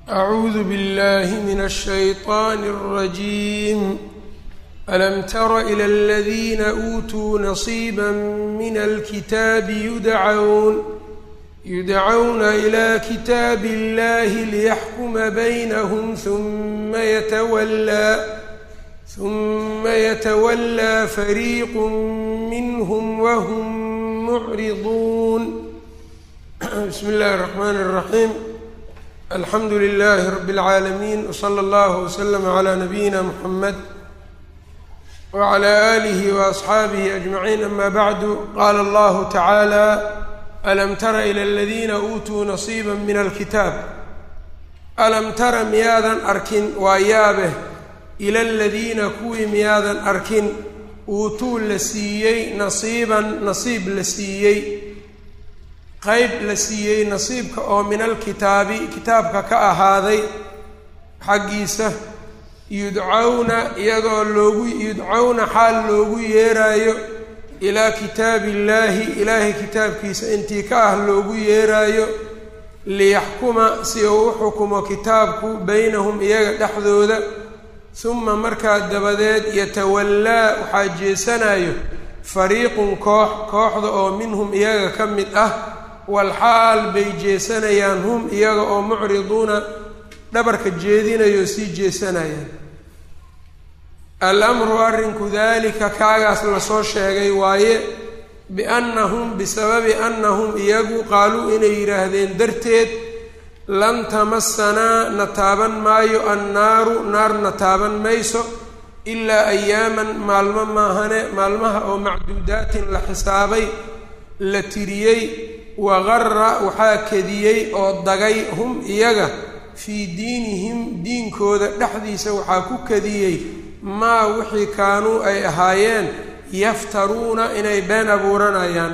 أعوذ بالله من الشيطان الرجيم ألم تر إلى الذين أوتوا نصيبا من الكتاب يدعون يدعون إلى كتاب الله ليحكم بينهم ثم يتولى ثم يتولى فريق منهم وهم معرضون بسم الله الرحمن الرحيم الحمد لله رب العالمين وصلى الله وسلم على نبينا محمد وعلى آله وأصحaabihi أجمعين أما bعd qال الله تعالى ألم tر إلى الذيina uutuu نصيبا min الkتاab أlم tara miyaadan arkin waa yaabeh إlى الadiina kuwii miyaadan arkin uutuu la siiyey نaصiiban نaصiib la siiyey qeyb la siiyey nasiibka oo min alkitaabi kitaabka ka ahaaday xaggiisa yudcawna iyadoo loogu yudcawna xaal loogu yeeraayo ilaa kitaabi illaahi ilaahay kitaabkiisa intii ka ah loogu yeeraayo liyaxkuma si uu u xukumo kitaabku beynahum iyaga dhexdooda suma markaa dabadeed yatawallaa waxaa jeesanayo fariiqun koox kooxda oo minhum iyaga ka mid ah walxaal bay jeesanayaan hum iyaga oo mucriduuna dhabarka jeedinayo sii jeesanayaan al-amru arrinku daalika kaagaas lasoo sheegay waaye biannahum bisababi annahum iyagu qaaluu inay yidhaahdeen darteed lan tamasanaa na taaban maayo annaaru naarna taaban mayso ilaa ayaaman maalmo maahane maalmaha oo macduudaatin la xisaabay la tiriyey waqara waxaa kediyey oo dagay hum iyaga fii diinihim diinkooda dhexdiisa waxaa ku kadiyey maa wixii kaanuu ay ahaayeen yaftaruuna inay been abuuranayaan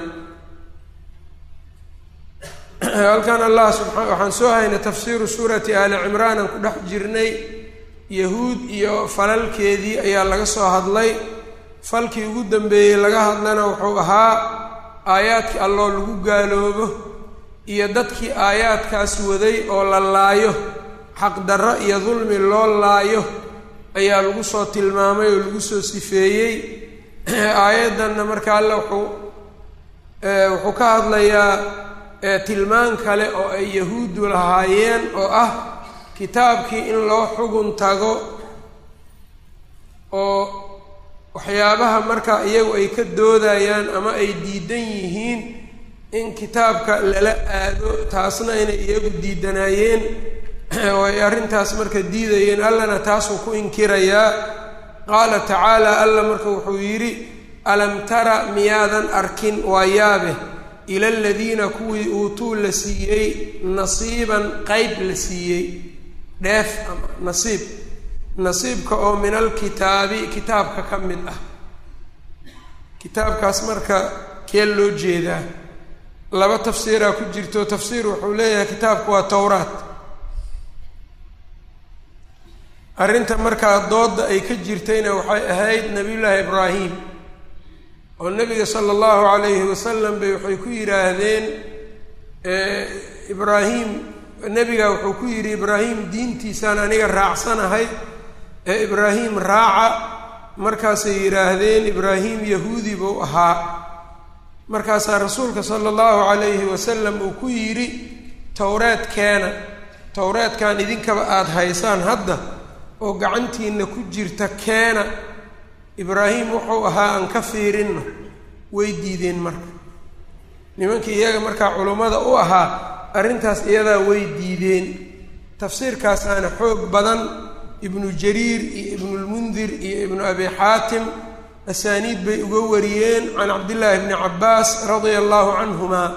halkan allah subaa waxaan soo haynay tafsiiru suurati aali cimraan aan ku dhex jirnay yahuud iyo falalkeedii ayaa laga soo hadlay falkii ugu dambeeyey laga hadlana wuxuu ahaa aayaadkii alloo lagu gaaloobo iyo dadkii aayaadkaas waday oo la laayo xaqdarro iyo dulmi loo laayo ayaa lagu soo tilmaamay oo lagu soo sifeeyey aayaddanna marka alle wuxuu wuxuu ka hadlayaa tilmaan kale oo ay yahuuddu lahaayeen oo ah kitaabkii in loo xugun tago oo waxyaabaha marka iyagu ay ka doodayaan ama ay diidan yihiin in kitaabka lala aado taasna inay iyagu diidanaayeen oo ay arrintaas marka diidayeen allana taasuu ku inkirayaa qaala tacaala alla marka wuxuu yidhi alam tara miyaadan arkin waa yaabe ila aladiina kuwii uutuu la siiyey nasiiban qeyb la siiyey dheef ama nasiib nasiibka oo min alkitaabi kitaabka ka mid ah kitaabkaas marka kee loo jeedaa laba tafsiiraa ku jirto tafsiir wuxuu leeyahay kitaabku waa towraat arrinta markaa doodda ay ka jirtayna waxay ahayd nabiyullaahi ibraahim oo nebiga sala allahu calayhi wasalam bay waxay ku yidhaahdeen ibraahim nebiga wuxuu ku yidhi ibraahim diintiisaan aniga raacsanahay ee ibraahim raaca markaasay yidhaahdeen ibraahim yahuudi buu ahaa markaasaa rasuulka sala allahu calayhi wasalam uu ku yidhi towreed keena towreedkan idinkaba aada haysaan hadda oo gacantiinna ku jirta keena ibraahim wuxuu ahaa aan ka fiirinno way diideen marka nimankii iyaga markaa culummada u ahaa arrintaas iyadaa way diideen tafsiirkaasaana xoog badan ibnu jariir iyo ibnulmundir iyo ibnu abi xaatim asaaniid bay uga wariyeen can cabdillaahi bni cabbaas radia allahu canhuma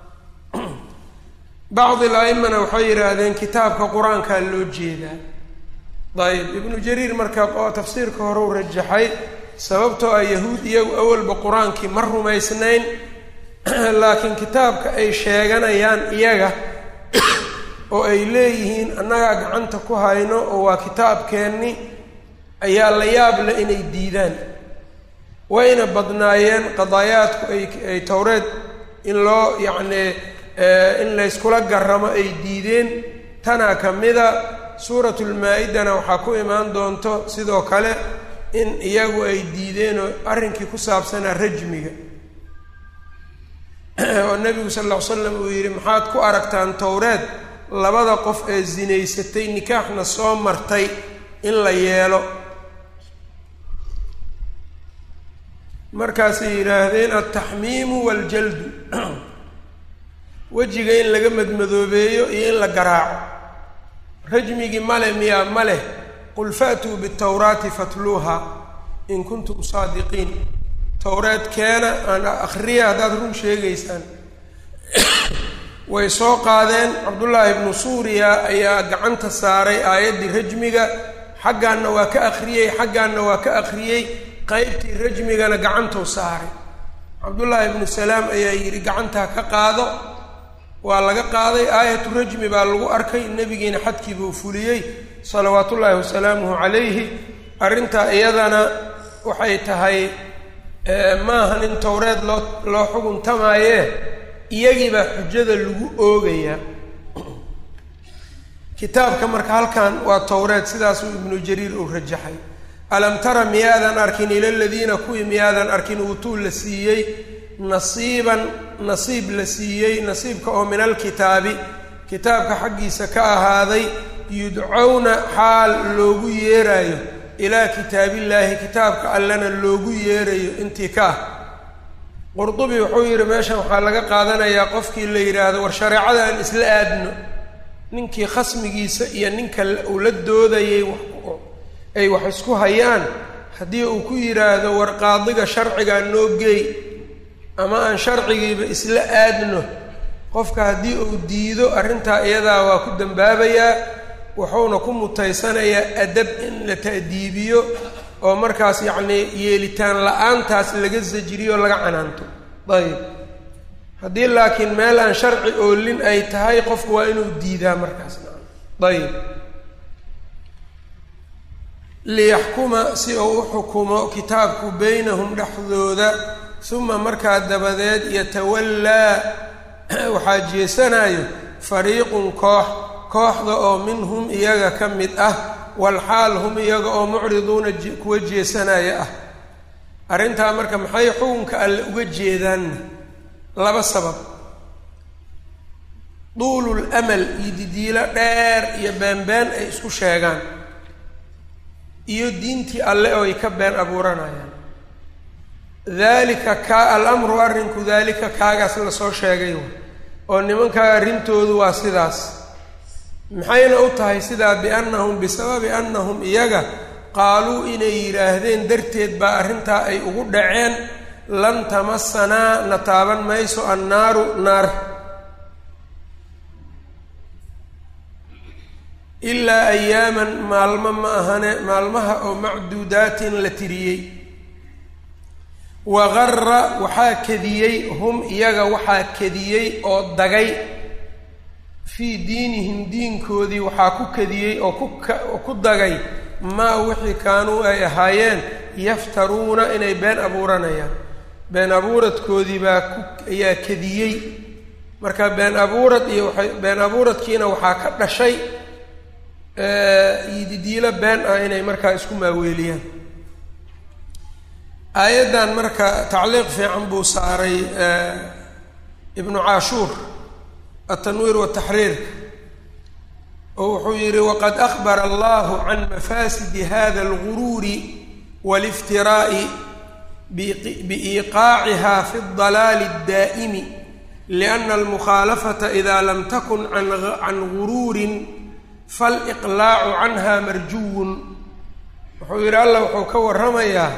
bacdi al-a'imana waxay yidhaahdeen kitaabka qur-aankaa loo jeedaa dayib ibnu jariir marka oo tafsiirka hore u rajaxay sababtoo ah yahuud iyagu awalba qur-aankii ma rumaysnayn laakiin kitaabka ay sheeganayaan iyaga oo ay leeyihiin annagaa gacanta ku hayno oo waa kitaabkeenni ayaa la yaab leh inay diidaan wayna badnaayeen qadaayaadku ay ay towreed in loo yacnii in layskula garamo ay diideen tanaa ka mida suuratu lmaa-idana waxaa ku imaan doonto sidoo kale in iyagu ay diideen oo arrinkii ku saabsanaa rajmiga oo nebigu sal lla ly slam uu yidhi maxaad ku aragtaan towreed labada qof ee zinaysatay nikaaxna soo martay in la yeelo markaasay yidhaahdeen altaxmiimu waaljaldu wejiga in laga madmadoobeeyo iyo in la garaaco rajmigii male miyaa ma leh qul fa'tuu bitawraati fatluuha in kuntum saadiqiin towreed keena aan akhriya haddaad run sheegaysaan way soo qaadeen cabdullaahi ibnu suuriya ayaa gacanta saaray aayaddii rajmiga xaggaanna waa ka akhriyey xaggaanna waa ka akhriyey qeybtii rajmigana gacantuu saaray cabdullaahi ibnu salaam ayaa yidhi gacantaa ka qaado waa laga qaaday aayatu rajmi baa lagu arkay nebigiina xadkiibuu fuliyey salawaatullaahi wasalaamuhu calayhi arrintaa iyadana waxay tahay maaha nin towreed loo loo xuguntamayee iyagiibaa xujada lagu oogayaa kitaabka marka halkan waa towreed sidaasuu ibnu jariir uu rajaxay alam tara miyaadan arkin ila ladiina kuwii miyaadan arkin uutuu la siiyey nasiiban nasiib la siiyey nasiibka oo min alkitaabi kitaabka xaggiisa ka ahaaday yudcowna xaal loogu yeeraayo ilaa kitaabillaahi kitaabka allana loogu yeerayo intii ka ah qurdubi wuxuu yidhi meeshan waxaa laga qaadanayaa qofkii la yidhaahdo war shareecada aan isla aadno ninkii khasmigiisa iyo ninka uu la doodayay ay wax isku hayaan haddii uu ku yidhaahdo war qaadiga sharcigaa noo geey ama aan sharcigiiba isla aadno qofka haddii uu diido arrintaa iyadaa waa ku dambaabayaa wuxuuna ku mutaysanayaa adab in la ta'diibiyo oo markaas yacnii yeelitaan la-aantaas laga sajiriyo laga canaanto ayib haddii laakiin meel aan sharci oolin ay tahay qofku waa inuu diidaa markaas ayib liyaxkuma si uu u xukumo kitaabku beynahum dhexdooda uma markaa dabadeed yatawallaa waxaa jeesanayo fariiqun koox kooxda oo minhum iyaga ka mid ah walxaal hum iyaga oo mucriduuna kuwa jeesanaya ah arrintaa marka maxay xukunka alle uga jeedaanna laba sabab duulul amal iyo didiilo dheer iyo beenbeen ay isku sheegaan iyo diintii alle oo ay ka been abuuranayaan daalika kaa alamru arrinku daalika kaagaas lasoo sheegay oo nimankaa arrintoodu waa sidaas maxayna u tahay sidaa biannahum bisababi annahum iyaga qaaluu inay yidhaahdeen darteed baa arrintaa ay ugu dhaceen lan tamasanaa na taaban mayso annaaru naar ilaa ayaaman maalmo ma ahane maalmaha oo macduudaatin la tiriyey waqara waxaa kadiyey hum iyaga waxaa kadiyey oo dagay fii diinihim diinkoodii waxaa ku kadiyey oo kuoo ku dagay maa wixii kaanuu ay ahaayeen yaftaruuna inay been abuuranayaan been abuuradkoodii baa ku ayaa kadiyey marka been abuurad iyo waay been abuuradkiina waxaa ka dhashay ididiilo been ah inay markaa isku maaweeliyaan aayaddan marka tacliiq fiican buu saaray ibnu caashuur altanwiir wataxriirka oo wuxuu yidhi waqad akbara allahu can mafaasidi hada alguruuri wاliftiraa'i biiqaaciha fi اdalaali اdaa'imi liأna almukhaalafata ida lam takun can guruurin faliqlaacu canha marjuwun wuxuu yidhi allah wuxuu ka warramayaa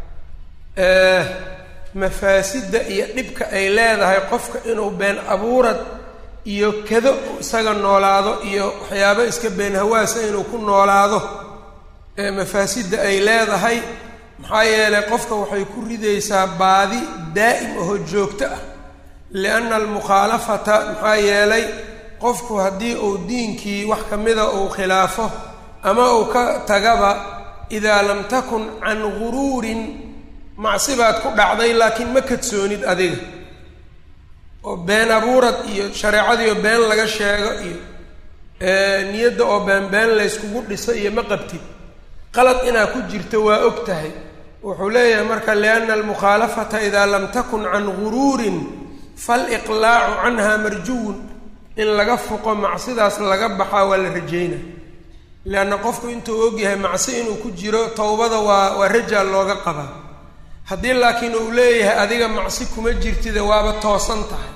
mafaasidda iyo dhibka ay leedahay qofka inuu been abuurad iyo kado isaga noolaado iyo waxyaabo iska been hawaasa inuu ku noolaado mafaasidda ay leedahay maxaa yeelay qofka waxay ku ridaysaa baadi daa'im ahoo joogto ah lianna almukhaalafata maxaa yeelay qofku haddii uu diinkii wax ka mida uu khilaafo ama uu ka tagaba idaa lam takun can guruurin macsi baad ku dhacday laakiin ma kadsoonid adiga oo been abuurad iyo shareecadiio been laga sheego iyo niyadda oo beenbeen layskugu dhiso iyo ma qabtid qalad inaa ku jirto waa og tahay wuxuu leeyahay marka lianna almukhaalafata idaa lam takun can guruurin faliqlaacu canha marjuwun in laga foqo macsidaas laga baxaa waa la rajeynaa leanna qofku intuu ogyahay macsi inuu ku jiro towbada waa waa rajaa looga qabaa haddii laakiin uu leeyahay adiga macsi kuma jirtide waaba toosan tahay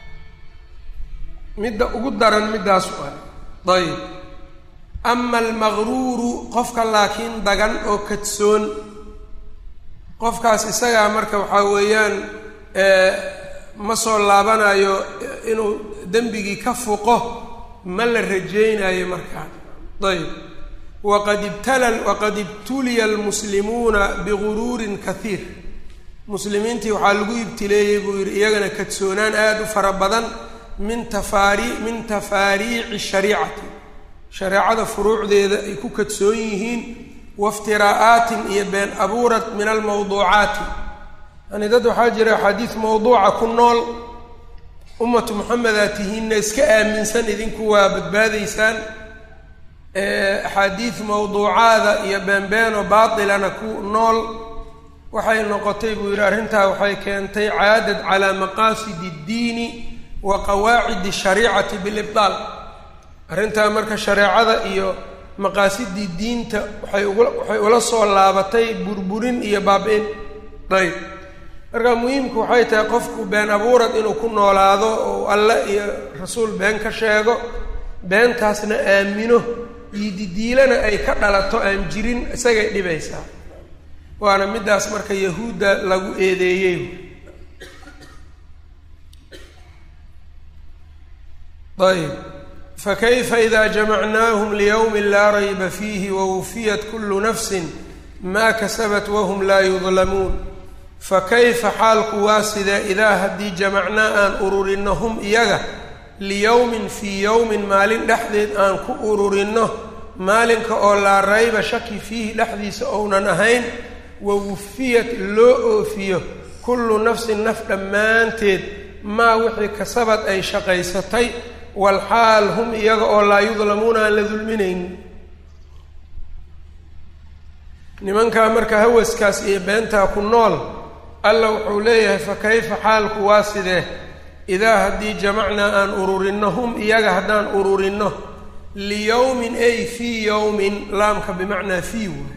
midda ugu daran middaas waa ayib ama almaqruuru qofka laakiin dagan oo kadsoon qofkaas isagaa marka waxaa weeyaan ma soo laabanayo inuu dembigii ka fuqo ma la rajaynayo markaa ayb waqad ibtala waqad ibtuliya almuslimuuna biguruurin kaiir muslimiintii waxaa lagu ibtileeyey buu yidhi iyagana kadsoonaan aada u fara badan min tafaari min tafaariici shariicati shareecada furuucdeeda ay ku kadsoon yihiin waftiraa'aatin iyo been abuurad min almawduucaati yani dad waxaa jira axaadiis mawduuca ku nool ummatu moxamedaa tihiinna iska aaminsan idinku waa badbaadaysaan axaadiis mawduucaada iyo beenbeeno baatilana ku nool waxay noqotay buu yidhi arrintaa waxay keentay caadad calaa maqaasidi اddiini wa qawaacidi shariicati bilibdaal arrintaa marka shareecada iyo maqaasidii diinta waxay ugu waxay ula soo laabatay burburin iyo baab-in ayb marka muhiimku waxay tahay qofku been abuurad inuu ku noolaado oo alle iyo rasuul been ka sheego beentaasna aamino diididiilana ay ka dhalato aan jirin isagay dhibaysaa waana middaas marka yahuudda lagu eedeeyey ayb fakayfa ida jamacnaahum liyowmi laa rayba fiihi wawufiyat kulu nafsin maa kasabat wahum laa yudlamuun fakayfa xaalku waa sidee idaa haddii jamacnaa aan ururinno hum iyaga liyowmin fii yowmin maalin dhexdeed aan ku ururinno maalinka oo laa rayba shaki fiihi dhexdiisa ounan ahayn wawufiyat loo oofiyo kullu nafsin naf dhammaanteed maa wixii kasabad ay shaqaysatay walxaal hum iyaga oo laa yudlamuuna aan la dulminaynin nimankaa marka hawaskaas iyo beentaa ku nool alla wuxuu leeyahay fa kayfa xaalku waa sidee idaa haddii jamacnaa aan ururinno hum iyaga haddaan ururinno liyowmin ay fii yowmin laamka bimacnaa fii waay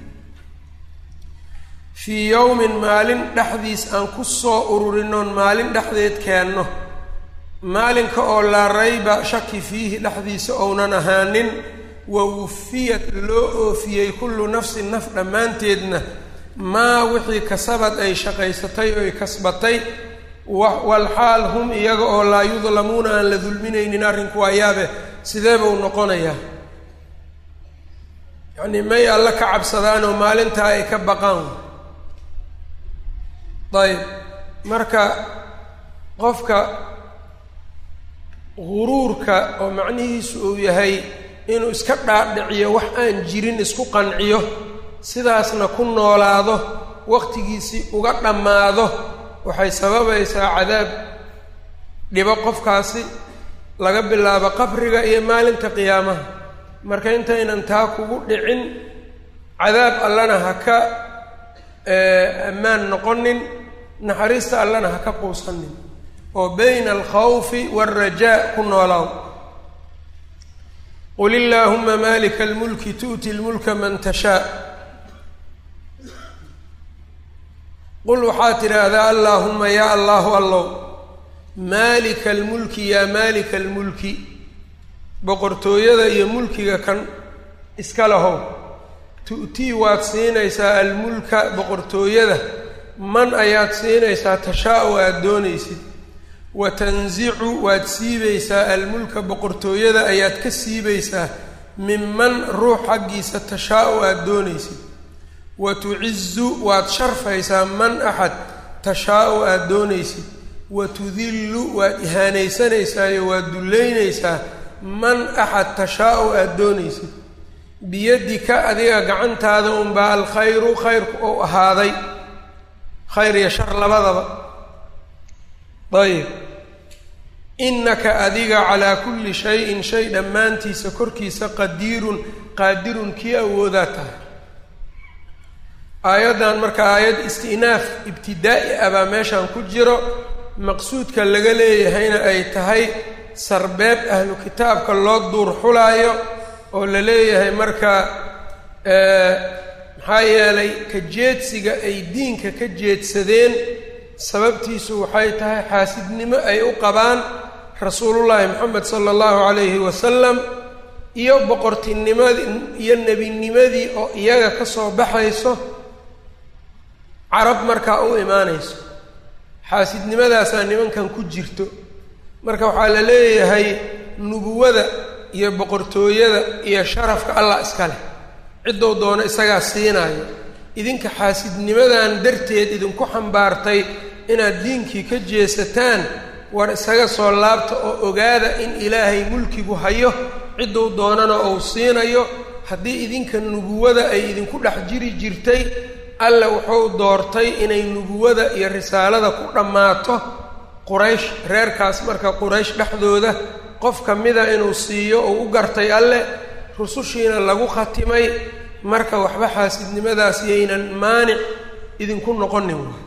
fii yowmin maalin dhexdiis aan ku soo ururinnoon maalin dhexdeed keenno maalinka oo laa rayba shaki fiihi dhexdiisa ounan ahaanin wa wufiyat loo oofiyey kullu nafsin naf dhammaanteedna maa wixii kasabad ay shaqaysatay oy kasbatay walxaal hum iyaga oo laa yudlamuuna aan la dulminaynin arrinku waa yaabe sidee buu noqonayaa yacnii may alla ka cabsadaan oo maalintaa ay ka baqaan ayb marka qofka guruurka oo macnihiisu uu yahay inuu iska dhaadhiciyo wax aan jirin isku qanciyo sidaasna ku noolaado waqtigiisii uga dhammaado waxay sababaysaa cadaab dhibo qofkaasi laga bilaabo qabriga iyo maalinta qiyaamaha marka intaynan taa kugu dhicin cadaab allana ha ka ammaan noqonin naxariista allana ha ka quusanin oo bayna alkhawfi waalrajaa ku noolaaw qul illaahuma malika almulki tu'ti lmulka man tashaa qul waxaad tidhaahdaa allaahuma yaa allahu allow maalika almulki yaa maalika almulki boqortooyada iyo mulkiga kan iska lahow tu'tii waad siinaysaa almulka boqortooyada man ayaad siinaysaa tashaa-u aada doonaysid wa tansicu waad siibaysaa almulka boqortooyada ayaad ka siibaysaa minman ruux xaggiisa tashaa-u aada doonaysid wa tucizu waad sharfaysaa man axad tashaa-u aada doonaysid wa tudillu waad ihaanaysanaysaayo waad dullaynaysaa man axad tashaa-u aada doonaysid biyadika adiga gacantaada unbaa alkhayru khayrku ou ahaaday khayr iyo shar labadaba ayib innaka adiga calaa kulli shayin shay dhammaantiisa korkiisa qadiirun qaadirun kii awoodaa tahay aayaddan marka aayad isti'naaf ibtidaa'i ah baa meeshan ku jiro maqsuudka laga leeyahayna ay tahay sarbeeb ahlu kitaabka loo duur xulaayo oo la leeyahay marka maxaa yeelay ka jeedsiga ay diinka ka jeedsadeen sababtiisu waxay tahay xaasidnimo ay u qabaan rasuulullaahi moxamed sala allahu calayhi wasalam iyo boqortinimadii iyo nebinimadii oo iyaga ka soo baxayso carab markaa u imaanayso xaasidnimadaasaa nimankan ku jirto marka waxaa la leeyahay nubuwada iyo boqortooyada iyo sharafka allah iska leh ciddou doono isagaa siinaayo idinka xaasidnimadan darteed idinku xambaartay inaad diinkii ka jeesataan war isaga soo laabta oo ogaada in ilaahay mulkigu hayo cidduu doonana ou siinayo haddii idinka nubuwada ay idinku dhex jiri jirtay alla wuxuu doortay inay nubuwada iyo risaalada ku dhammaato quraysh reerkaas marka quraysh dhexdooda qof ka mida inuu siiyo oo u gartay alle rusushiina lagu khatimay marka waxba xaasidnimadaas yaynan maanic idinku noqonin waay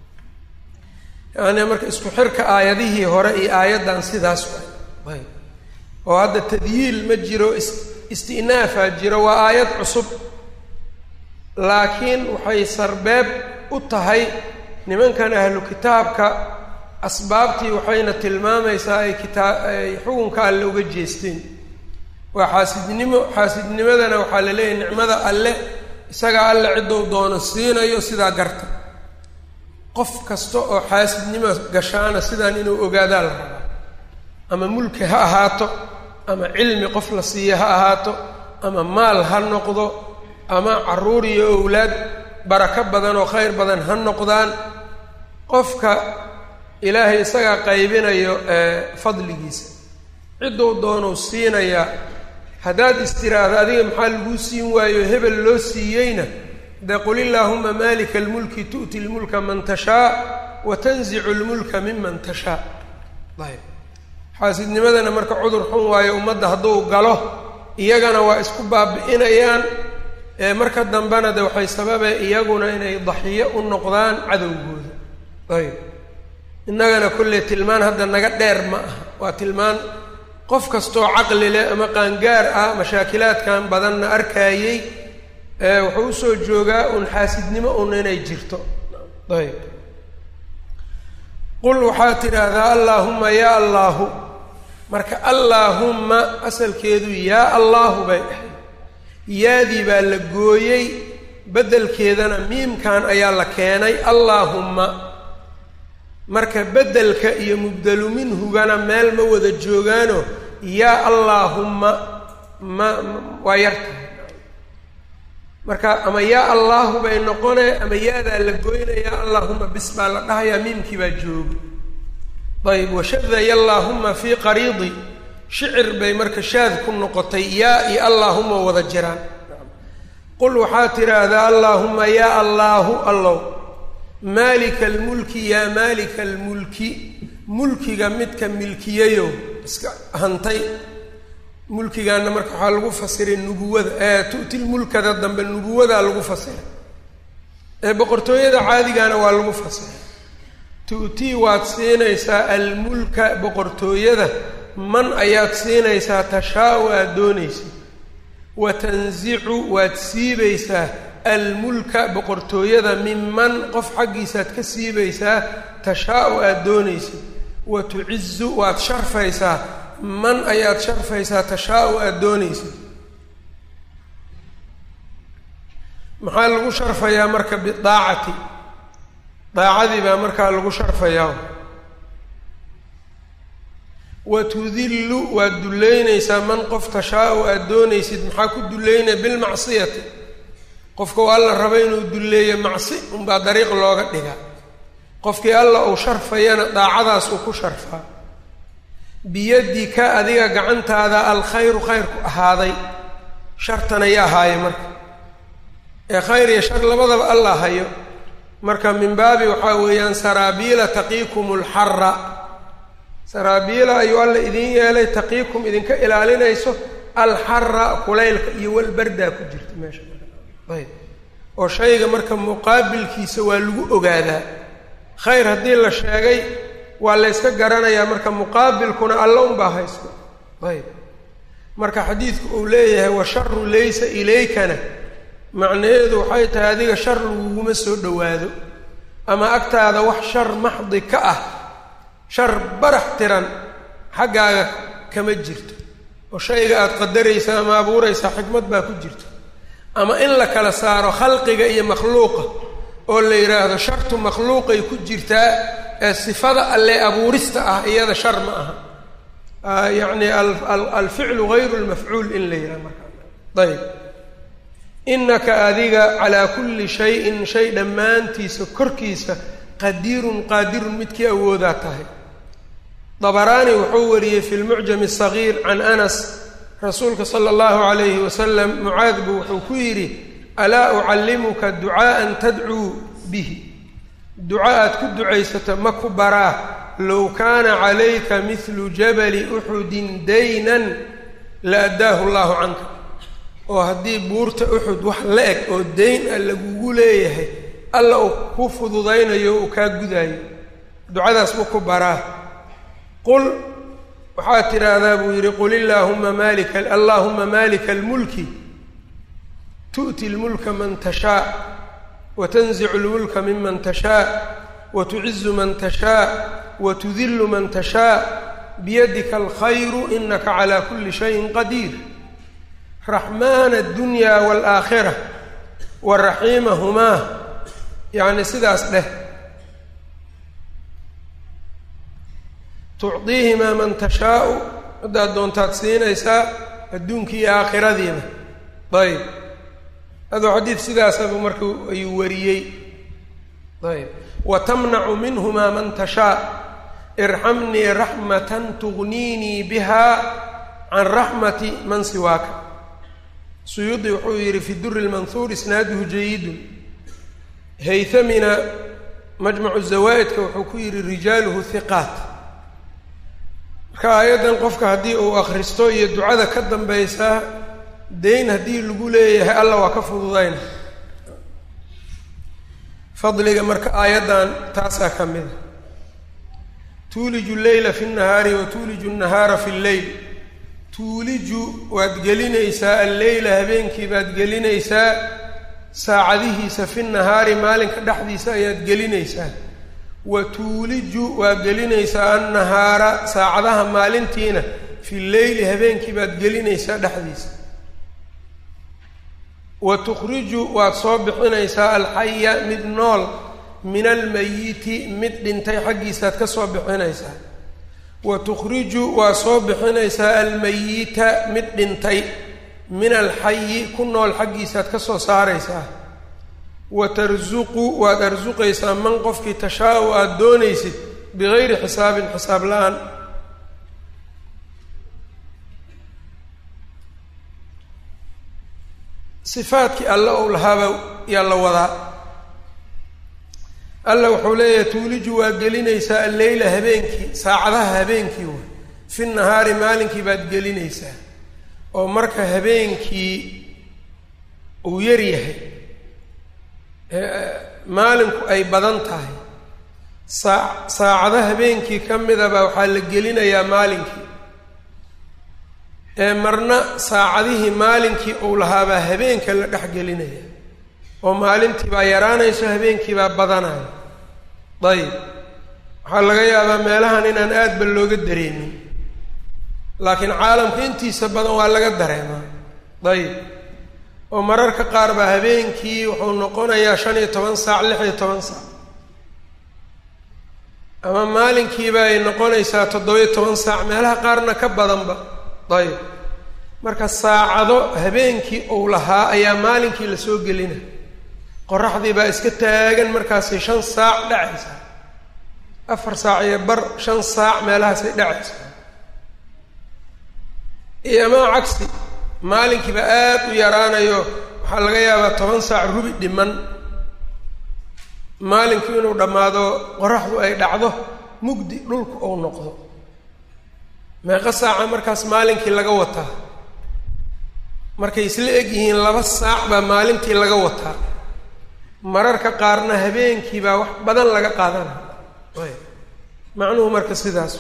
yacni marka isku xirka aayadihii hore iyo aayaddan sidaas waay ayb oo hadda tadyiil ma jiro is isti'naafaa jiro waa aayad cusub laakiin waxay sarbeeb u tahay nimankan ahlu kitaabka asbaabtii waxayna tilmaamaysaa ay kitaa ay xukunka alle uga jeesteen waa xaasidnimo xaasidnimadana waxaa la leeyahay nicmada alle isagaa alle ciddou doono siinayo sidaa garta qof kasta oo xaasidnimo gashaana sidaan inuu ogaadaa la rabaa ama mulki ha ahaato ama cilmi qof la siiya ha ahaato ama maal ha noqdo ama carruur iyo owlaad barako badan oo khayr badan ha noqdaan qofka ilaahay isagaa qaybinayo fadligiisa cidduu doonuu siinayaa haddaad istiraahdo adiga maxaa laguu siin waayo hebel loo siiyeyna dee qul illaahuma maalika almulki tu'ti lmulka man tashaa wa tanzicu lmulka miman tashaa ayb xaasidnimadana marka cudur xun waayo ummadda hadduu galo iyagana waa isku baabi'inayaan marka dambena de waxay sababay iyaguna inay daxiyo u noqdaan cadowgooda ayb innagana kolley tilmaan hadda naga dheer ma aha waa tilmaan qof kastoo caqli leh ama qaangaar ah mashaakilaadkan badanna arkaayey wuxuu usoo joogaa un xaasidnimo un inay jirto ayb qul waxaad tidhaahdaa allaahumma yaa allaahu marka allaahumma asalkeedu yaa allaahu bay dhahay yaadii baa la gooyey beddelkeedana miimkan ayaa la keenay allaahumma marka beddelka iyo mubdelu minhugana meel ma wada joogaano yaa allaahumma ma waa yartahay marka ama yaa allaahu bay noqone ama yaadaa la goynayaa allaahuma bis baa la dhahayaa miimkii baa jooga ayb washadaya allaahuma fii qariidi shicir bay marka shaad ku noqotay yaa iyo allaahuma wada jiraan qul waxaad tidhaahdaa allaahuma yaa allaahu allow maalika almulki yaa maalika almulki mulkiga midka milkiyayo iska hantay mulkigaana marka waxaa lagu fasiray nubuwada ee tu'ti lmulkada dambe nubuwadaa lagu fasiray ee boqortooyada caadigana waa lagu fasiray tu'tii waad siinaysaa almulka boqortooyada man ayaad siinaysaa tashaa-u aada doonaysid wa tansicu waad siibaysaa almulka boqortooyada minman qof xaggiisaad ka siibaysaa tashaa-u aada doonaysid wa tucizu waad sharfaysaa man ayaad sharfaysaa tashaa-u aada doonaysid maxaa lagu sharfayaa marka bidaacati daacadii baa markaa lagu sharfayaa wa tudillu waad dullaynaysaa man qof tashaa-u aada doonaysid maxaa ku dullaynaya bilmacsiyati qofka u alla raba inuu dulleeyo macsi unbaa dariiq looga dhigaa qofkii alla uu sharfayana daacadaas uu ku sharfaa biyadika adiga gacantaada alkhayru khayrku ahaaday shartan ayaa ahaaye marka ee khayr iyo shar labadaba alla hayo marka min baabi waxaa weeyaan saraabiila taqiikum lxara saraabiila ayuu alla idiin yeelay taqiikum idinka ilaalinayso alxara kulaylka iyo walbardaa ku jirta meesha ayb oo shayga marka muqaabilkiisa waa lagu ogaadaa khayr haddii la sheegay waa layska garanayaa marka muqaabilkuna alla unbaa haysto ayb marka xadiidku uu leeyahay washaru laysa ilaykana macnaheedu waxay tahay adiga shar laguguma soo dhowaado ama agtaada wax shar maxdi ka ah shar barax tiran xaggaaga kama jirto oo shayga aada qadaraysa ama abuuraysaa xikmad baa ku jirto ama in la kala saaro khalqiga iyo makhluuqa oo la yidhaahdo shartu makhluuqay ku jirtaa ee sifada alle abuurista ah iyada shar ma aha yacni alficlu gayru lmafcuul in la yidhaha markaa ayb inaka adiga calaa kulli shayin shay dhammaantiisa korkiisa qadiirun qaadirun midkii awoodaa tahay dabaraani wuxuu wariyey fi lmucjam asagiir can anas rasuulka sala allahu calayhi wasalam mucaad buu wuxuu ku yidhi alaa ucallimuka ducaa'an tadcuu bihi duca aad ku ducaysato ma ku baraa low kaana calayka midlu jabali uxudin daynan la addaahu allahu canka oo haddii buurta uxud wax la eg oo dayn ah lagugu leeyahay alla uu ku fududaynayo uu kaa gudaayo ducadaas ma ku baraa qul waxaad tidhaahdaa buu yidhi qul illaahuma maalika allaahuma maalika almulki tu'ti lmulka man tashaa wa tanzicu lmulka miman tashaa wa tucizu man tashaa wa tudillu man tashaa biyadika alkhayru inaka calaa kulli shayin qadiir raxmaana addunya waalaakhira wa raxiimahumaa yacni sidaas dheh tucdiihimaa man tashaau haddaad doontaad siinaysaa adduunkii iyo aakhiradiiba ayb adoo xadiid sidaasaba marka ayuu wariyey ayb wa tamnacu minhumaa man tashaa irxamnii raxmatan tugniinii biha can raxmati man siwaaka suyuudi wuxuu yidhi fi duri lmanhuur isnaaduhu jayidun haytamina majmacu zawaa'idka wuxuu ku yidhi rijaaluhu hiqaat marka aayaddan qofka haddii uu akhristo iyo ducada ka dambaysaa dayn haddii lagu leeyahay alla waa ka fududayna fadliga marka aayaddan taasaa ka mid a tuuliju leyla fi nnahaari wa tuuliju nnahaara fi lleyl tuuliju waad gelinaysaa alleyla habeenkii baad gelinaysaa saacadihiisa fi nahaari maalinka dhexdiisa ayaad gelinaysaa wa tuuliju waad gelinaysaa annahaara saacadaha maalintiina fi leyli habeenkii baad gelinaysaa dhexdiisa wa tukhriju waad soo bixinaysaa alxaya mid nool min almayiti mid dhintay xaggiisaad ka soo bixinaysaa wa tukhriju waad soo bixinaysaa almayita mid dhintay min alxayi ku nool xaggiisaad ka soo saaraysaa wa tarsuqu waad arsuqaysaa man qofkii tashaa-u aada doonaysid bigayri xisaabin xisaab la-aan sifaadkii alle ou lahaaba yaa la wadaa alla wuxuu leeyahay tuuliju waa gelinaysaa alleyla habeenkii saacadaha habeenkii way fi nahaari maalinkii baad gelinaysaa oo marka habeenkii uu yar yahay maalinku ay badan tahay saa saacado habeenkii ka midaba waxaa la gelinayaa maalinkii ee marna saacadihii maalinkii uu lahaabaa habeenka la dhex gelinaya oo maalintii baa yaraanayso habeenkii baa badanaya dayib waxaa laga yaabaa meelahan inaan aadba looga dareemin laakiin caalamka intiisa badan waa laga dareemaa dayib oo mararka qaar baa habeenkii wuxuu noqonayaa shan iyo toban saac lix iyo toban saac ama maalinkiiba ay noqonaysaa toddoba-iyo toban saac meelaha qaarna ka badanba dayib marka saacado habeenkii uu lahaa ayaa maalinkii la soo gelina qoraxdii baa iska taagan markaasay shan saac dhacaysaa afar saac iyo bar shan saac meelahaasay dhacaysaa iyo amaa cagsi maalinkiiba aada u yaraanayo waxaa laga yaabaa toban saac rubi dhiman maalinkii inuu dhammaado qoraxdu ay dhacdo mugdi dhulku uu noqdo meeqa saaca markaas maalinkii laga wataa markay isla eg yihiin laba saac baa maalintii laga wataa mararka qaarna habeenkii baa wax badan laga qaadana macnuhu marka sidaas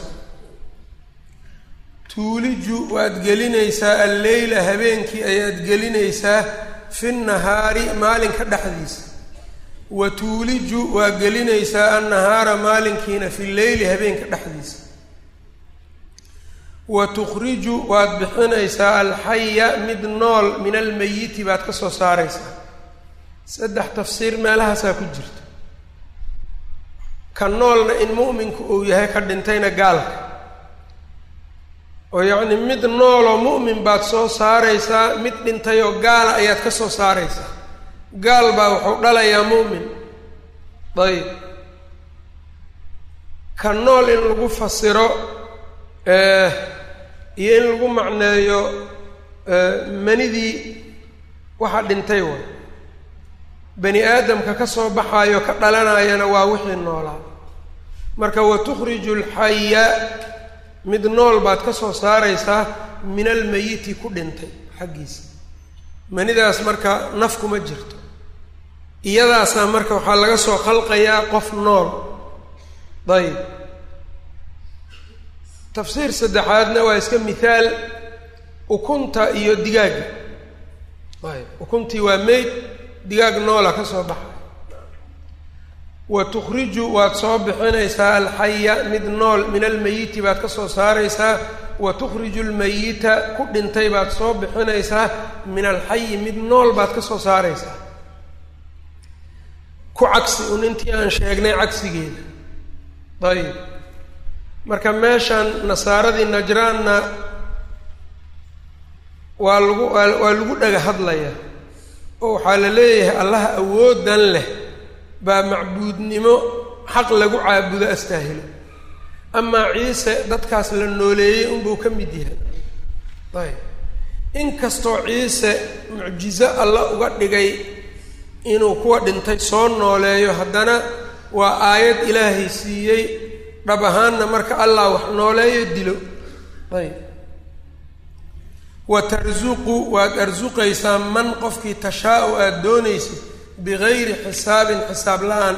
tuuliju waad gelinaysaa alleyla habeenkii ayaad gelinaysaa fi nahaari maalinka dhexdiisa wa tuuliju waad gelinaysaa annahaara maalinkiina fi leyli habeenka dhexdiisa wa tukhriju waad bixinaysaa alxaya mid nool min almeyiti baad ka soo saaraysaa saddex tafsiir meelahaasaa ku jirta ka noolna in mu'minku uu yahay ka dhintayna gaalka oo yacni mid nooloo mu'min baad soo saaraysaa mid dhintayoo gaala ayaad ka soo saaraysaa gaal baa wuxuu dhalayaa mu'min dayib ka nool in lagu fasiro iyo in lagu macneeyo manidii waxa dhintay way bani aadamka ka soo baxaayo ka dhalanayana waa wixii noolaa marka wa tukhriju alxaya mid nool baad ka soo saaraysaa min almeyiti ku dhintay xaggiisa manidaas marka naf kuma jirto iyadaasaa marka waxaa laga soo khalqayaa qof nool dayib tafsiir saddexaadna waa iska mithaal ukunta iyo digaagga ayb ukuntii waa meyd digaag noola ka soo baxay wa tukhriju waad soo bixinaysaa alxaya mid nool min almeyiti baad ka soo saaraysaa wa tukhriju lmeyita ku dhintay baad soo bixinaysaa min alxayi mid nool baad ka soo saaraysaa ku cagsi un intii aan sheegnay cagsigeeda ayib marka meeshan nasaaradii najraanna waa lagu waa lagu dhaga hadlayaa oo waxaa la leeyahay allaha awoodan leh baa macbuudnimo xaq lagu caabudo astaahilo amaa ciise dadkaas la nooleeyey unbuu ka mid yahay ayb inkastoo ciise mucjizo alla uga dhigay inuu kuwa dhintay soo nooleeyo haddana waa aayad ilaahay siiyey dhab ahaanna marka allah wax nooleeyo dilo ayb wa tarsuqu waad arsuqaysaa man qofkii tashaa-u aada doonaysid bigayri xisaabin xisaab la-aan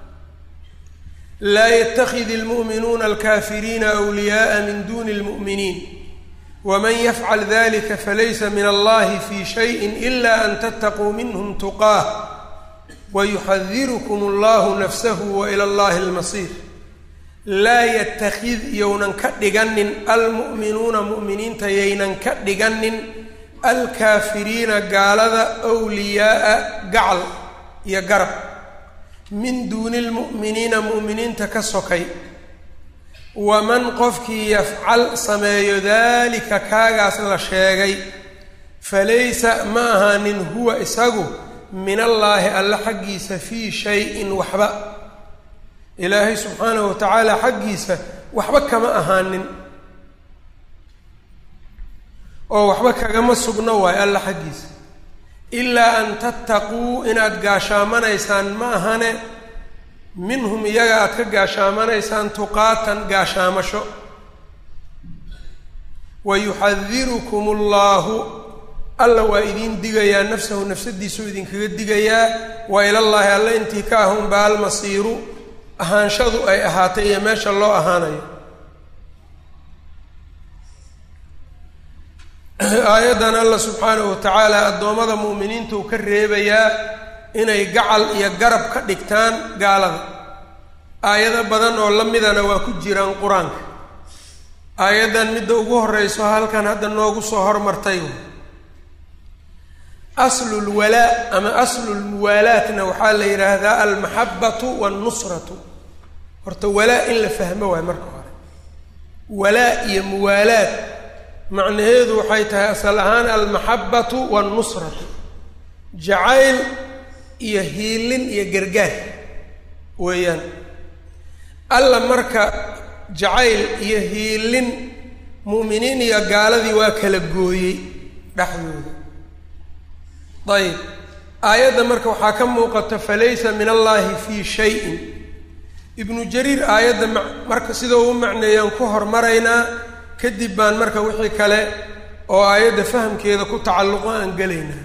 laa yatakidi almu'minuuna alkaafiriina awliyaءa min duni اlmu'miniin waman yafcal dalika falaysa min allahi fi shayi ila an tattaquu minhm tuqaah wayuxadirukum allahu nafsahu wa ila allahi almasiir laa yatakid yownan ka dhiganin almu'minuuna mu'miniinta yaynan ka dhiganin alkaafiriina gaalada wliyaaa gacal iyo garab min duuni lmu'miniina mu'miniinta ka sokay waman qofkii yafcal sameeyo daalika kaagaas la sheegay falaysa ma ahaanin huwa isagu min allaahi alle xaggiisa fii shayin waxba ilaahay subxaanahu wa tacaala xaggiisa waxba kama ahaanin oo waxba kagama sugno waayo alla xaggiisa ilaa an tattaquu inaad gaashaamanaysaan ma ahane minhum iyaga aad ka gaashaamanaysaan tuqaatan gaashaamasho wa yuxadirukum allaahu alla waa idiin digayaa nafsahu nafsadiisuu idinkaga digayaa wa ilallaahi alle intii ka ah unbaa almasiiru ahaanshadu ay ahaatay iyo meesha loo ahaanayo aayaddan alla subxaanahu watacaala addoommada mu'miniinta uu ka reebayaa inay gacal iyo garab ka dhigtaan gaalada aayado badan oo la midana waa ku jiraan qur-aanka aayaddan midda ugu horeyso halkan hadda noogu soo hormartay aslulwalaa ama aslulmuwaalaatna waxaa la yidhaahdaa almaxabatu wannusratu horta walaa in la fahmo waay marka hore walaa iyo muwaalaad macnaheedu waxay tahay asal ahaan almaxabatu wannusratu jacayl iyo hiilin iyo gargaar weeyaan alla marka jacayl iyo hiilin mu'miniin iyo gaaladii waa kala gooyey dhexdooda ayb aayadda marka waxaa ka muuqata falaysa min allaahi fii shayin ibnu jariir aayadda marka sidoo u macneeyaan ku hormaraynaa kadib baan marka wixii kale oo aayadda fahamkeeda ku tacalluqo aan gelaynaa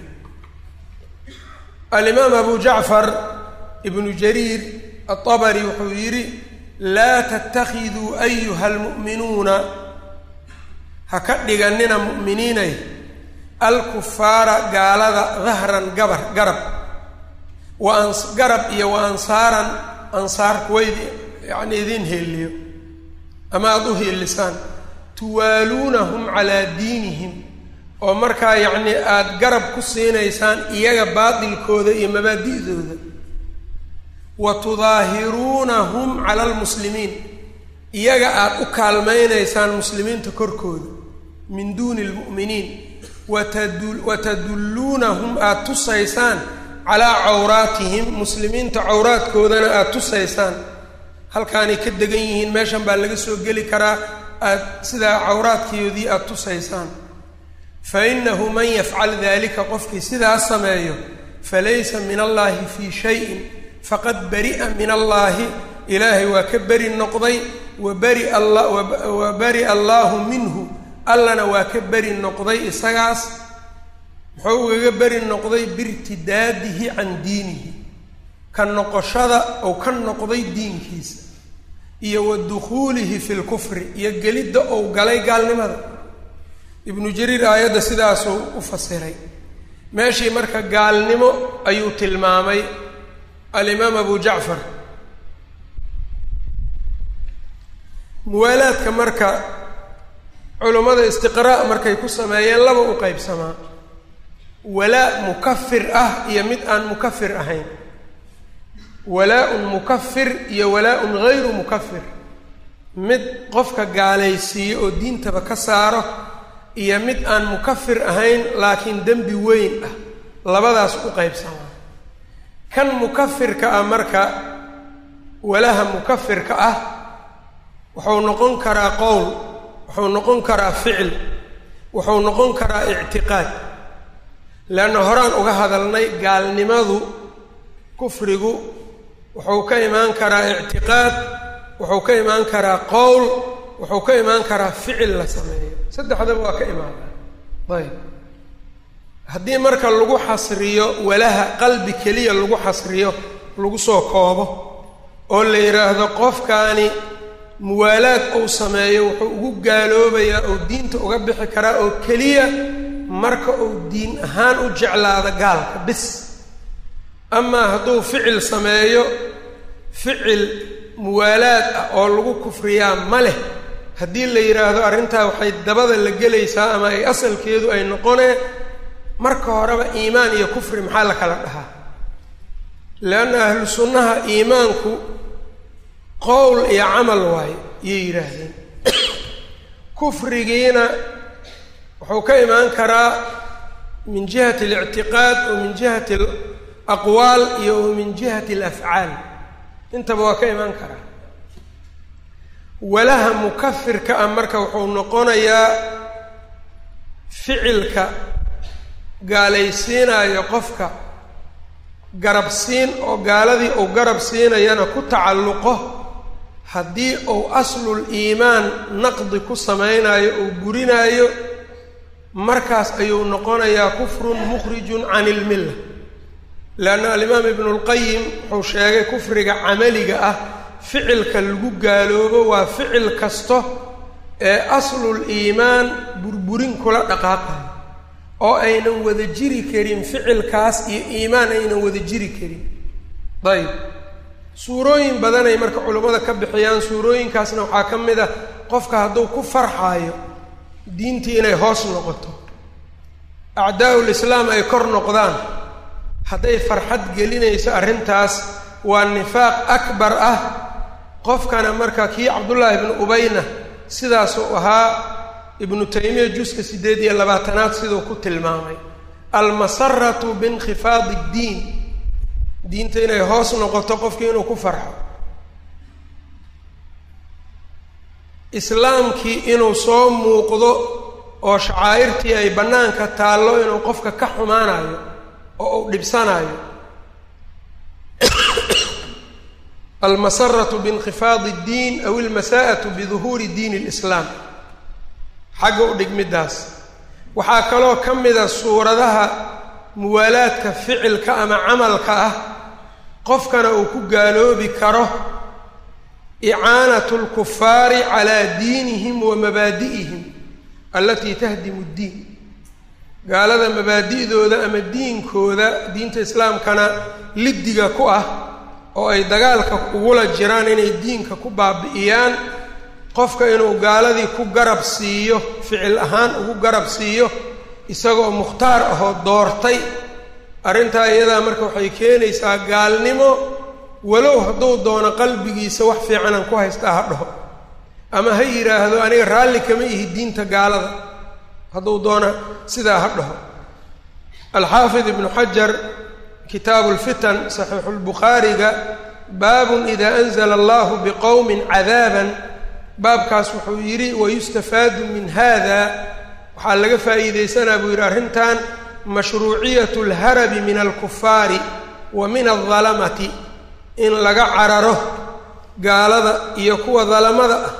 alimaam abu jacfar ibnu jariir aلطabri wuxuu yidhi laa tattakhiduu ayuha almu'minuuna ha ka dhiganina mu'miniinay alkufaara gaalada dahran gabar garab wa garab iyo wa ansaaran ansaar kuwayd yacni idiin heeliyo ama aada u heelisaan tuwaaluunahum calaa diinihim oo markaa yacnii aada garab ku siinaysaan iyaga baatilkooda iyo mabaadi'dooda wa tudaahiruunahum cala almuslimiin iyaga aada u kaalmaynaysaan muslimiinta korkooda min duuni almu'miniin watadu watadulluunahum aada tusaysaan calaa cawraatihim muslimiinta cawraadkoodana aada tusaysaan halkaanay ka degan yihiin meeshan baa laga soo geli karaa aada sidaa cawraadkoodii aada tusaysaan fa innahu man yafcal dalika qofkii sidaas sameeyo falaysa min allaahi fii shayin faqad bari'a min allaahi ilaahay waa ka beri noqday wa baria wa bari'a allaahu minhu allana waa ka beri noqday isagaas muxuu ugaga beri noqday biirtidaadihi can diinihi ka noqoshada ou ka noqday diinkiisa iyo wa dukhuulihi fi lkufri iyo gelidda ou galay gaalnimada ibnu jariir aayadda sidaasuu u fasiray meeshii marka gaalnimo ayuu tilmaamay alimaam abu jacfar muwaalaadka marka culummada istiqraa' markay ku sameeyeen laba u qeybsamaa walaa mukafir ah iyo mid aan mukafir ahayn walaa-un mukafir iyo walaa-un gayru mukafir mid qofka gaalaysiiyo oo diintaba ka saaro iyo mid aan mukafir ahayn laakiin dembi weyn ah labadaas u qaybsamaa kan mukafirka ah marka walaha mukafirka ah wuxuu noqon karaa qowl wuxuu noqon karaa ficil wuxuu noqon karaa ictiqaad leanna horaan uga hadalnay gaalnimadu kufrigu wuxuu ka imaan karaa ictiqaad wuxuu ka imaan karaa qowl wuxuu ka imaan karaa ficil la sameeyo saddexdaba waa ka imaadaa ayb haddii marka lagu xasriyo walaha qalbi keliya lagu xasriyo lagu soo koobo oo la yidhaahdo qofkaani muwaalaad uu sameeyo wuxuu ugu gaaloobayaa oo diinta uga bixi karaa oo keliya marka uu diin ahaan u jeclaado gaalka bis amaa hadduu ficil sameeyo ficil muwaalaad ah oo lagu kufriyaa ma leh haddii la yidhaahdo arrintaa waxay dabada la gelaysaa ama ay asalkeedu ay noqonee marka horeba iimaan iyo kufri maxaa la kala dhahaa leanna ahlu sunnaha iimaanku qowl iyo camal waayo iyay yidhaahdeen kufrigiina wuxuu ka imaan karaa min jihati alictiqaad wa min jihati alaqwaal iyo wa min jihati alafcaal intaba waa ka imaan karaa walaha mukafirka ah marka wuxuu noqonayaa ficilka gaalaysiinayo qofka garab siin oo gaaladii uu garab siinayana ku tacalluqo haddii uu aslul iimaan naqdi ku samaynayo uu gurinaayo markaas ayuu noqonayaa kufrun mukhrijun can ilmilla leanna alimaam ibnu lqayim wuxuu sheegay kufriga camaliga ah ficilka lagu gaaloobo waa ficil kasto ee aslul iimaan burburin kula dhaqaaqayo oo aynan wada jiri karin ficilkaas iyo iimaan aynan wada jiri karin dayib suurooyin badanay marka culummada ka bixiyaan suurooyinkaasna waxaa ka mid ah qofka hadduu ku farxaayo diintii inay hoos noqoto acdaa-ul islaam ay kor noqdaan hadday farxad gelinayso arrintaas waa nifaaq akbar ah qofkana marka kii cabdullaahi ibnu ubayna sidaasuu ahaa ibnu taymiya juska siddeed iyo labaatanaad siduu ku tilmaamay almasaratu biinkhifaadi ddiin diinta inay hoos noqoto qofkii inuu ku farxo islaamkii inuu soo muuqdo oo shacaa'irtii ay bannaanka taallo inuu qofka ka xumaanayo oo uu dhibsanayo almasaratu biinkhifaadi اddiin aw ilmasaa'atu biduhuuri diin اlislaam xagga u dhigmiddaas waxaa kaloo ka mida suuradaha muwaalaadka ficilka ama camalka ah qofkana uu ku gaaloobi karo icaanatu lkufaari calaa diinihim wa mabaadi'ihim allatii tahdimu ddiin gaalada mabaadi'dooda ama diinkooda diinta islaamkana liddiga ku ah oo ay dagaalka ugula jiraan inay diinka ku baabi'iyaan qofka inuu gaaladii ku garab siiyo ficil ahaan ugu garab siiyo isagoo mukhtaar ahoo doortay arrintaa iyadaa marka waxay keenaysaa gaalnimo walow hadduu doono qalbigiisa wax fiicanaan ku haystaa ha dhaho ama ha yidhaahdo aniga raalli kama ihi diinta gaalada hadduu doona sidaa ha dhaho alxaafid ibnu xajar kitaabu lfitan saxiixulbukhaariga baabun idaa anzala allahu biqowmin cadaaban baabkaas wuxuu yidhi wayustafaadu min hada waxaa laga faa'iidaysanaa buu yidhi arrintan mashruuciyat alharabi min alkufaari wa min aldalamati in laga cararo gaalada iyo kuwa dalamada ah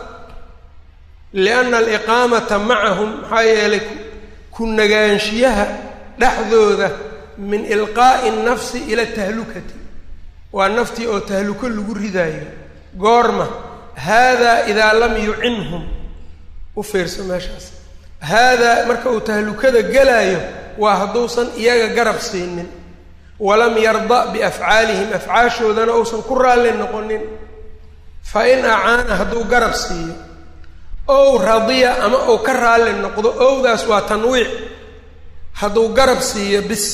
lianna aliqaamata macahum maxaa yeelay ku nagaanshiyaha dhexdooda min ilqaa'i nafsi ila tahlukati waa naftii oo tahluko lagu ridaayo goorma haadaa idaa lam yucinhum u fiirso meeshaas haadaa marka uu tahlukada gelaayo waa hadduusan iyaga garab siinin walam yarda biafcaalihim afcaashoodana uusan ku raalli noqonin fa in acaana hadduu garab siiyo ow radiya ama uu ka raalli noqdo owdaas waa tanwiic hadduu garab siiyo bis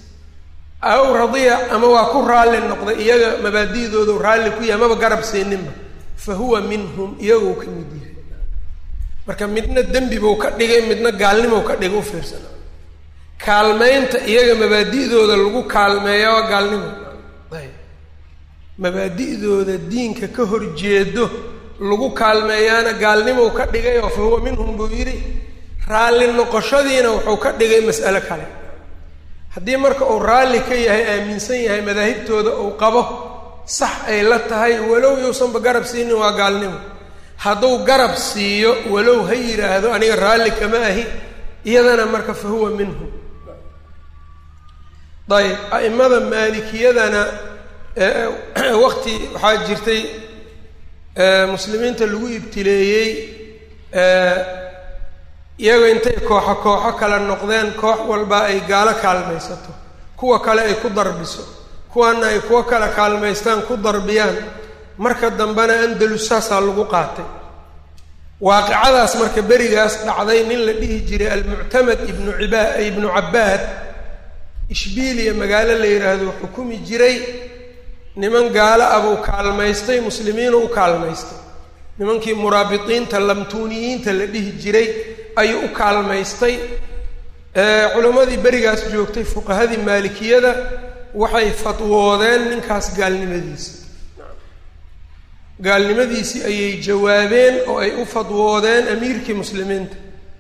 ow radiya ama waa ku raalli noqday iyaga mabaadi'doodu raalli ku yahay maba garab siininba fa huwa minhum iyagou ka mid yahay marka midna dembi buu ka dhigay midna gaalnimou ka dhigay u fiirsana kaalmaynta iyaga mabaadi'dooda lagu kaalmeeya waa gaalnimo ayb mabaadi'dooda diinka ka horjeedo lagu kaalmeeyaana gaalnimou ka dhigay oo fa huwa minhum buu yidhi raalli noqoshadiina wuxuu ka dhigay mas'alo kale haddii marka uu raalli ka yahay aaminsan yahay madaahibtooda uu qabo sax ay la tahay walow yuusanba garab siinin waa gaalnimo hadduu garab siiyo walow ha yidhaahdo aniga raalli kama ahi iyadana marka fa huwa minhum ayb a'imada maalikiyadana waqti waxaa jirtay muslimiinta lagu ibtileeyey iyago intay kooxo kooxo kala noqdeen koox walba ay gaalo kaalmaysato kuwa kale ay ku darbiso kuwana ay kuwo kala kaalmaystaan ku darbiyaan marka dambena andalus saasaa lagu qaatay waaqicadaas marka berigaas dhacday nin la dhihi jiray almuctamad ibnu iba ibnu cabbaad ishbiiliya magaalo la yidhaahdo xukumi jiray niman gaalo ah buu kaalmaystay muslimiinu u kaalmaystay nimankii muraabiqiinta lamtuuniyiinta la dhihi jiray ayuu u kaalmaystay culimmadii berigaas joogtay fuqahadii maalikiyada waxay fatwoodeen ninkaas gaalnimadiisa gaalnimadiisii ayay jawaabeen oo ay u fadwoodeen amiirkii muslimiinta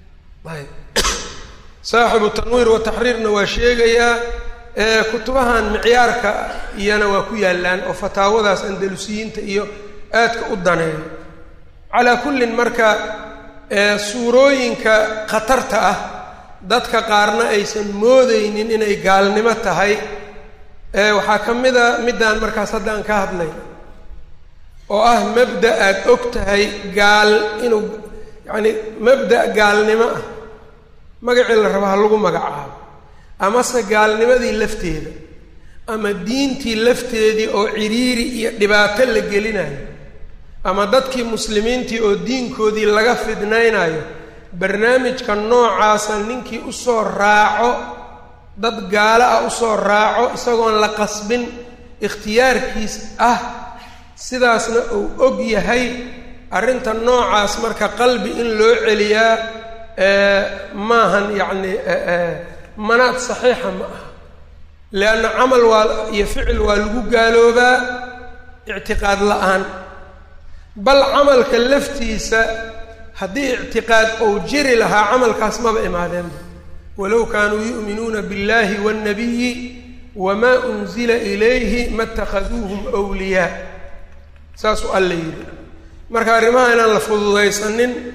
saaxibu tanwiir wa taxriirna waa sheegayaa kutubahan micyaarka iyana waa ku yaallaan oo fataawadaas andalusiyiinta iyo aadka u daneeyo calaa kullin marka suurooyinka khatarta ah dadka qaarna aysan moodeynin inay gaalnimo tahay waxaa ka mid a middaan markaas hadda aan ka hadlay oo ah mabda aad og tahay gaal inuu yacani mabda' gaalnimo ah magacii la rabo ha lagu magacaabo amase gaalnimadii lafteeda ama diintii lafteedii oo ciriiri iyo dhibaato la gelinayo ama dadkii muslimiintii oo diinkoodii laga fidnaynayo barnaamijka noocaasa ninkii usoo raaco dad gaalo ah usoo raaco isagoon la qasbin ikhtiyaarkiis ah sidaasna uu og yahay arrinta noocaas marka qalbi in loo celiyaa maahan yacni manaad saxiixa ma aha lianna camal waa iyo ficil waa lagu gaaloobaa ictiqaad la-aan bal camalka laftiisa haddii ictiqaad uu jiri lahaa camalkaas maba imaadeenba walow kaanuu yu'minuuna biاllahi waاnnabiyi wamaa unzila ilayhi ma اtakhaduuhum wliyaa saasuu alla yidhi marka arrimaha inaan la fududaysanin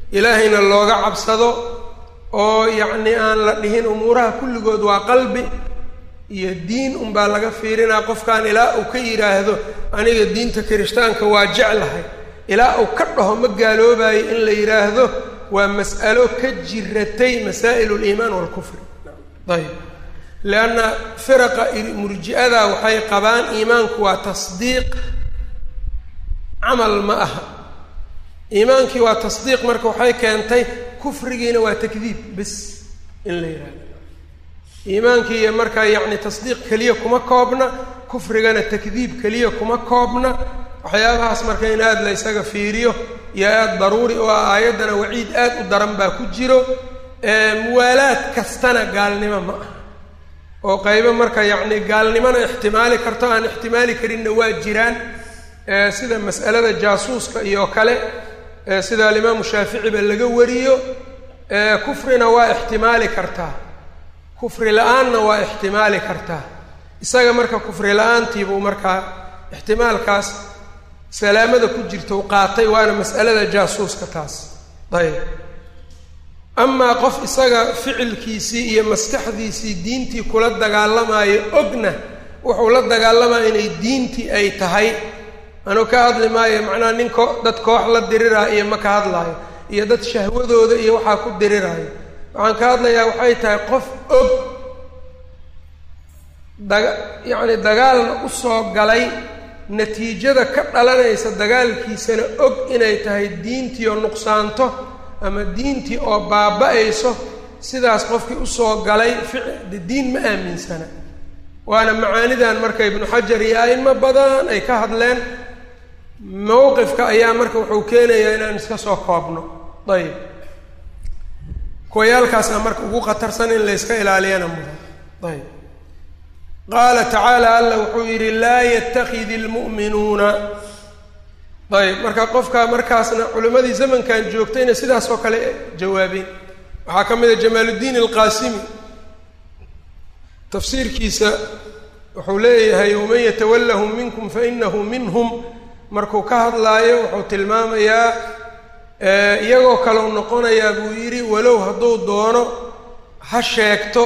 ilaahayna looga cabsado oo yacnii aan la dhihin umuuraha kulligood waa qalbi iyo diin unbaa laga fiirinaa qofkan ilaa uu ka yidhaahdo aniga diinta kirishtaanka waa jeclahay ilaa uu ka dhaho ma gaaloobayo in la yidhaahdo waa mas'alo ka jiratay masaa'il liimaan waalkufri ayb lianna firaqa murji'ada waxay qabaan iimaanku waa tasdiiq camal ma aha iimaankii waa tasdiiq marka waxay keentay kufrigiina waa takdiib bes in la yidhahdo iimaankii iyo markaa yacni tasdiiq keliya kuma koobna kufrigana takdiib keliya kuma koobna waxyaabahaas marka in aada la ysaga fiiriyo iyo aada daruuri oo ah aayaddana waciid aad u daran baa ku jiro muwaalaad kastana gaalnimo ma aha oo qaybo marka yacni gaalnimona ixtimaali karto aan ixtimaali karinna waa jiraan sida mas'alada jaasuuska iyo kale sida alimaamu shaaficiba laga wariyo kufrina waa ixtimaali kartaa kufri la-aanna waa ixtimaali kartaa isaga marka kufri la-aantiibuu markaa ixtimaalkaas salaamada ku jirta u qaatay waana mas'alada jaasuuska taas ayb amaa qof isaga ficilkiisii iyo maskaxdiisii diintii kula dagaalamaayo ogna wuxuu la dagaalamaya inay diintii ay tahay anuu ka hadli maayo macnaha nin ko dad koox la diriraayo iyo ma ka hadlaayo iyo dad shahwadooda iyo waxaa ku diriraayo waxaan ka hadlayaa waxay tahay qof og daga yacni dagaalna usoo galay natiijada ka dhalanaysa dagaalkiisana og inay tahay diintii oo nuqsaanto ama diintii oo baaba-ayso sidaas qofkii usoo galay fici diin ma aaminsana waana macaanidan marka ibnu xajar iyo a'imo badan ay ka hadleen mowqifka ayaa marka wuxuu keenayaa inaan iska soo koobno ayib kuwayaalkaasna marka ugu khatarsan in layska ilaaliyana mudan ayb qaala tacaala alla wuxuu yidhi laa yatakidi lmu'minuuna ayb marka qofka markaasna culimmadii zamankan joogtayna sidaas oo kale jawaabeen waxaa ka mid a jamaaluddiin alqaasimi tafsiirkiisa wuxuu leeyahay waman yatawallahum minkum fainahu minhum markuu ka hadlaayo wuxuu tilmaamayaa iyagoo kaleu noqonayaa buu yidhi walow hadduu doono ha sheegto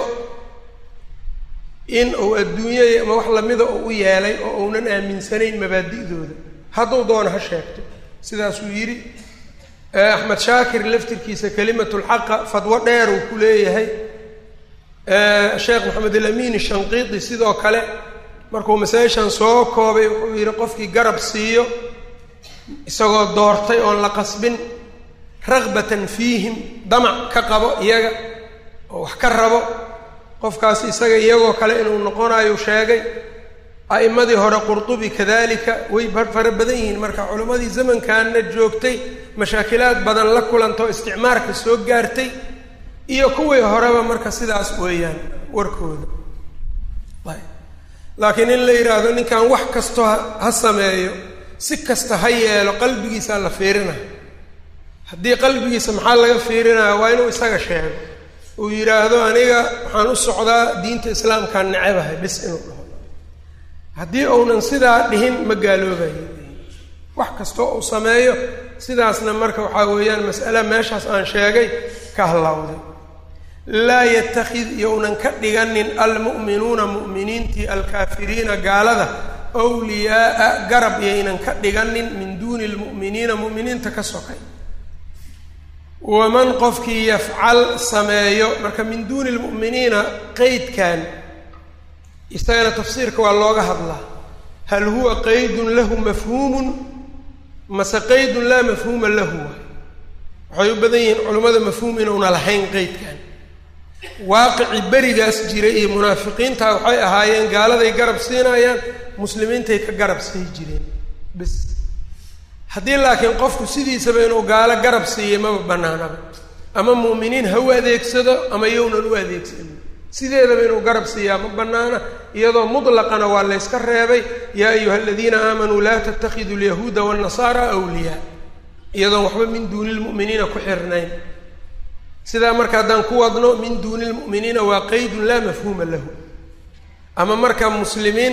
in uu adduunyaya ama wax lamida uu u yeelay oo uunan aaminsanayn mabaadi'dooda hadduu doono ha sheegto sidaasuu yidhi axmed shaakir laftirkiisa kelimatulxaqa fadwo dheer uu ku leeyahay sheekh maxamed alamin shanqiidi sidoo kale markuu masaa-ishan soo koobay wuxuu yidhi qofkii garab siiyo isagoo doortay oon la qasbin ragbatan fiihim damac ka qabo iyaga oo wax ka rabo qofkaas isaga iyagoo kale inuu noqonayo sheegay a'immadii hore qurtubi kadalika way fara badan yihiin marka culimmadii zamankanna joogtay mashaakilaad badan la kulantao isticmaarka soo gaartay iyo kuwii horeba marka sidaas weeyaan warkooda laakiin in la yidhaahdo ninkan wax kastoo ha sameeyo si kasta ha yeelo qalbigiisaa la fiirina haddii qalbigiisa maxaa laga fiirinaya waa inuu isaga sheego uu yidhaahdo aniga waxaan u socdaa diinta islaamkaan necabahay bis inuu dhaho haddii uunan sidaa dhihin ma gaaloobayo wax kastoo uu sameeyo sidaasna marka waxaa weeyaan mas'ale meeshaas aan sheegay ka hallawday laa yatakid younan ka dhiganin almu'minuuna mu'miniintii alkaafiriina gaalada wliyaaa garab yaynan ka dhiganin min duuni lmu'miniina mu'miniinta ka sokay waman qofkii yafcal sameeyo marka min duuni lmu'miniina qeydkan isagana tafsiirka waa looga hadlaa hal huwa qaydun lahu mafhuumun mase qaydun laa mafhuuma lahu waxay u badan yihiin culimmada mafhuum inuuna lahayn qeydkan waaqici berigaas jiray iyo munaafiqiinta waxay ahaayeen gaaladay garab siinayaan muslimiintay ka garab sii jireen bis haddii laakiin qofku sidiisaba inuu gaalo garab siiyey maba banaanaba ama mu'miniin ha u adeegsado ama yownan u adeegsanin sideedaba inuu garab siiyaa ma banaana iyadoo mutlaqana waa layska reebay yaa ayuha aladiina aamanuu laa tattakhiduu alyahuuda waannasaara awliyaa iyadoon waxba min duuni lmu'miniina ku xirnayn sidaa marka haddaan ku wadno min duuni lmu'miniina waa qeydun laa mafhuuma lahu ama marka muslimiin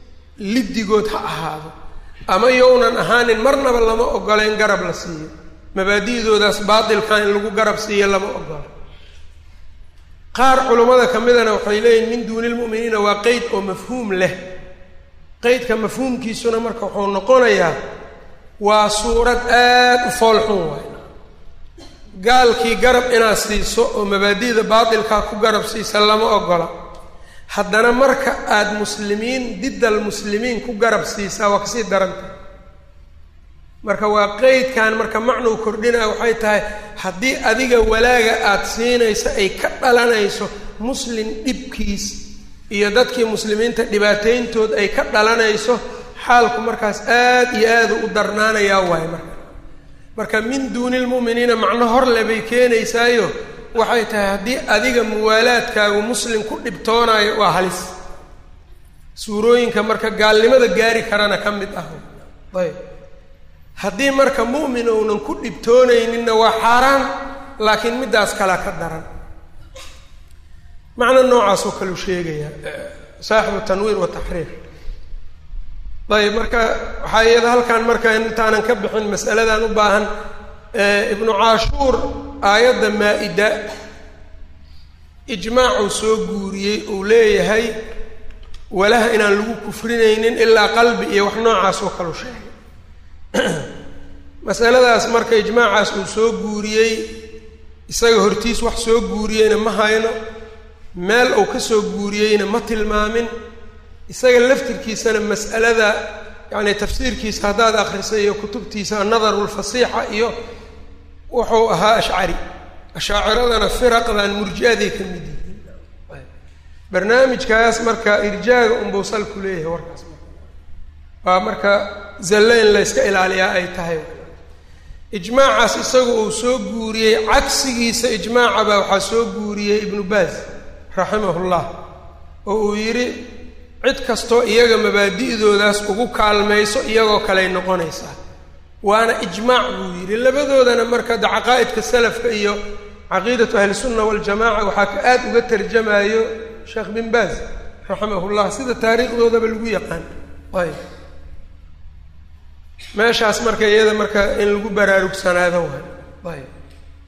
liddigood ha ahaado ama yownan ahaanin marnaba lama ogola in garab la siiyo mabaadi'doodaas baatilka in lagu garab siiyo lama ogolo qaar culummada ka midana waxay leeyihin min duuni lmu'miniina waa qeyd oo mafhuum leh qeydka mafhuumkiisuna marka wuxuu noqonayaa waa suurad aada u foolxun waay gaalkii garab inaad siiso oo mabaadi'da baatilkaa ku garab siisa lama ogola haddana marka aada muslimiin diddal muslimiin ku garab siisaa waa kasii daranta marka waa qeydkan marka macnuu kordhinaya waxay tahay haddii adiga walaaga aada siinayso ay ka dhalanayso muslim dhibkiis iyo dadkii muslimiinta dhibaateyntood ay ka dhalanayso xaalku markaas aada iyo aada u darnaanayaa waaye marka marka min duuni lmu'miniina macno horle bay keenaysaayo waxay tahay haddii adiga muwaalaadkaagu muslim ku dhibtoonaayo waa halis suurooyinka marka gaalnimada gaari karana ka mid ah ayb haddii marka mu'min ounan ku dhibtoonayninna waa xaaraan laakiin middaas kalea ka daran macno noocaasoo kaleu sheegaya saaxibu tanwiir wa taxriir ayb marka waxaa iyada halkan marka intaanan ka bixin masaladan u baahan ibnu caashuur aayadda maa-ida ijmaacuu soo guuriyey uu leeyahay walaha inaan lagu kufrinaynin ilaa qalbi iyo wax noocaas oo kalu sheegay masaladaas marka ijmaacaas uu soo guuriyey isaga hortiis wax soo guuriyeyna ma hayno meel uu ka soo guuriyeyna ma tilmaamin isaga laftirkiisana mas'alada yacni tafsiirkiisa haddaad akrisay iyo kutubtiisa annadaru lfasiixa iyo wuxuu ahaa ashcari ashaaciradana firaqdan murji-aday ka mid yihiin barnaamijkaas marka irjaaga unbuu sal ku leeyahay warkaas waa marka zalle in la yska ilaaliyaa ay tahay ijmaacaas isaga uu soo guuriyey cagsigiisa ijmaaca baa waxaa soo guuriyey ibnu baaz raximahullah oo uu yidhi cid kastoo iyaga mabaadi'doodaas ugu kaalmayso iyagoo kaley noqonaysaa waana ijmaac buu yidhi labadoodana marka de caqaa'idka salafka iyo caqiidatu ahlisunna waljamaca waxaa ka aada uga tarjamayo sheekh bin baaz raximahullah sida taariikhdoodaba lagu yaqaan ayb meeshaas marka iyada marka in lagu baraarugsanaado waay ayb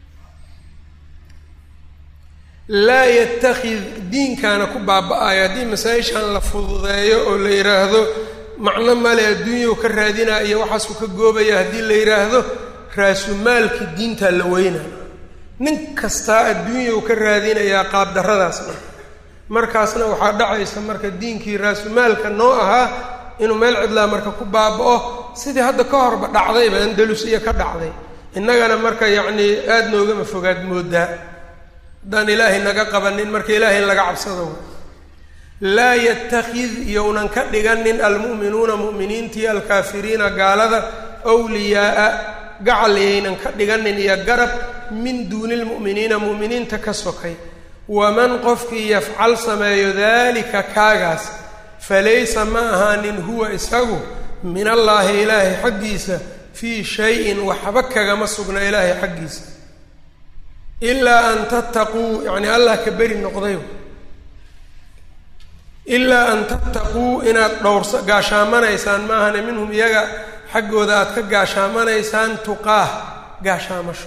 laa yatakid diinkaana ku baaba-ayo haddii masaa-ishan la fududeeyo oo la yidhaahdo macno male adduunyau ka raadinaya iyo waxaasuu ka goobaya haddii la yidhaahdo raasumaalkii diintaa la weynaya nin kastaa adduunyau ka raadinayaa qaabdarradaas marka markaasna waxaa dhacaysa marka diinkii raasumaalka noo ahaa inuu meel cidlaa marka ku baaba-o sidii hadda ka horba dhacdayba andalus iyo ka dhacday innagana marka yacnii aada noogama fogaad moodaa haddaan ilaahay naga qabanin marka ilaahay in laga cabsado laa yatakid iyounan ka dhiganin almu'minuuna mu'miniintii alkaafiriina gaalada wliyaaa gacal iyaynan ka dhiganin iyo garab min duuni lmu'miniina mu'miniinta ka sokay waman qofkii yafcal sameeyo daalika kaagaas falaysa ma ahaanin huwa isagu min allaahi ilaahay xaggiisa fii shayin waxba kagama sugna ilaahay xaggiisa ilaa an tattaquu yacni allah ka beri noqday ilaa an tattaquu inaad dhowrsa gaashaamanaysaan maahane minhum iyaga xaggooda aad ka gaashaamanaysaan tuqaah gaashaamasho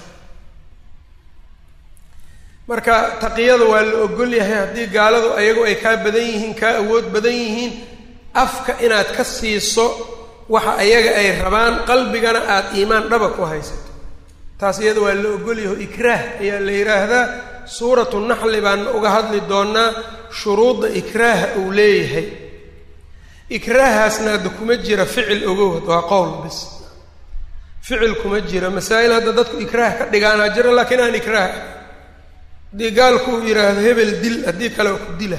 marka taqiyada waa la ogol yahay haddii gaaladu ayagu ay kaa badan yihiin kaa awood badan yihiin afka inaad ka siiso waxa ayaga ay rabaan qalbigana aada iimaan dhaba ku haysato taas iyada waa la ogolyaho ikraah ayaa la yidhaahdaa suuratu naxli baan uga hadli doonaa shuruudda ikraaha uu leeyahay ikraahaasna hadda kuma jira ficil ogowad waa qowl bis ficil kuma jira masaa'il hadda dadku ikraah ka dhigaanaa jira laakiin aan ikraah haddii gaalku uu yidhaahdo hebel dil haddii kale waa ku dila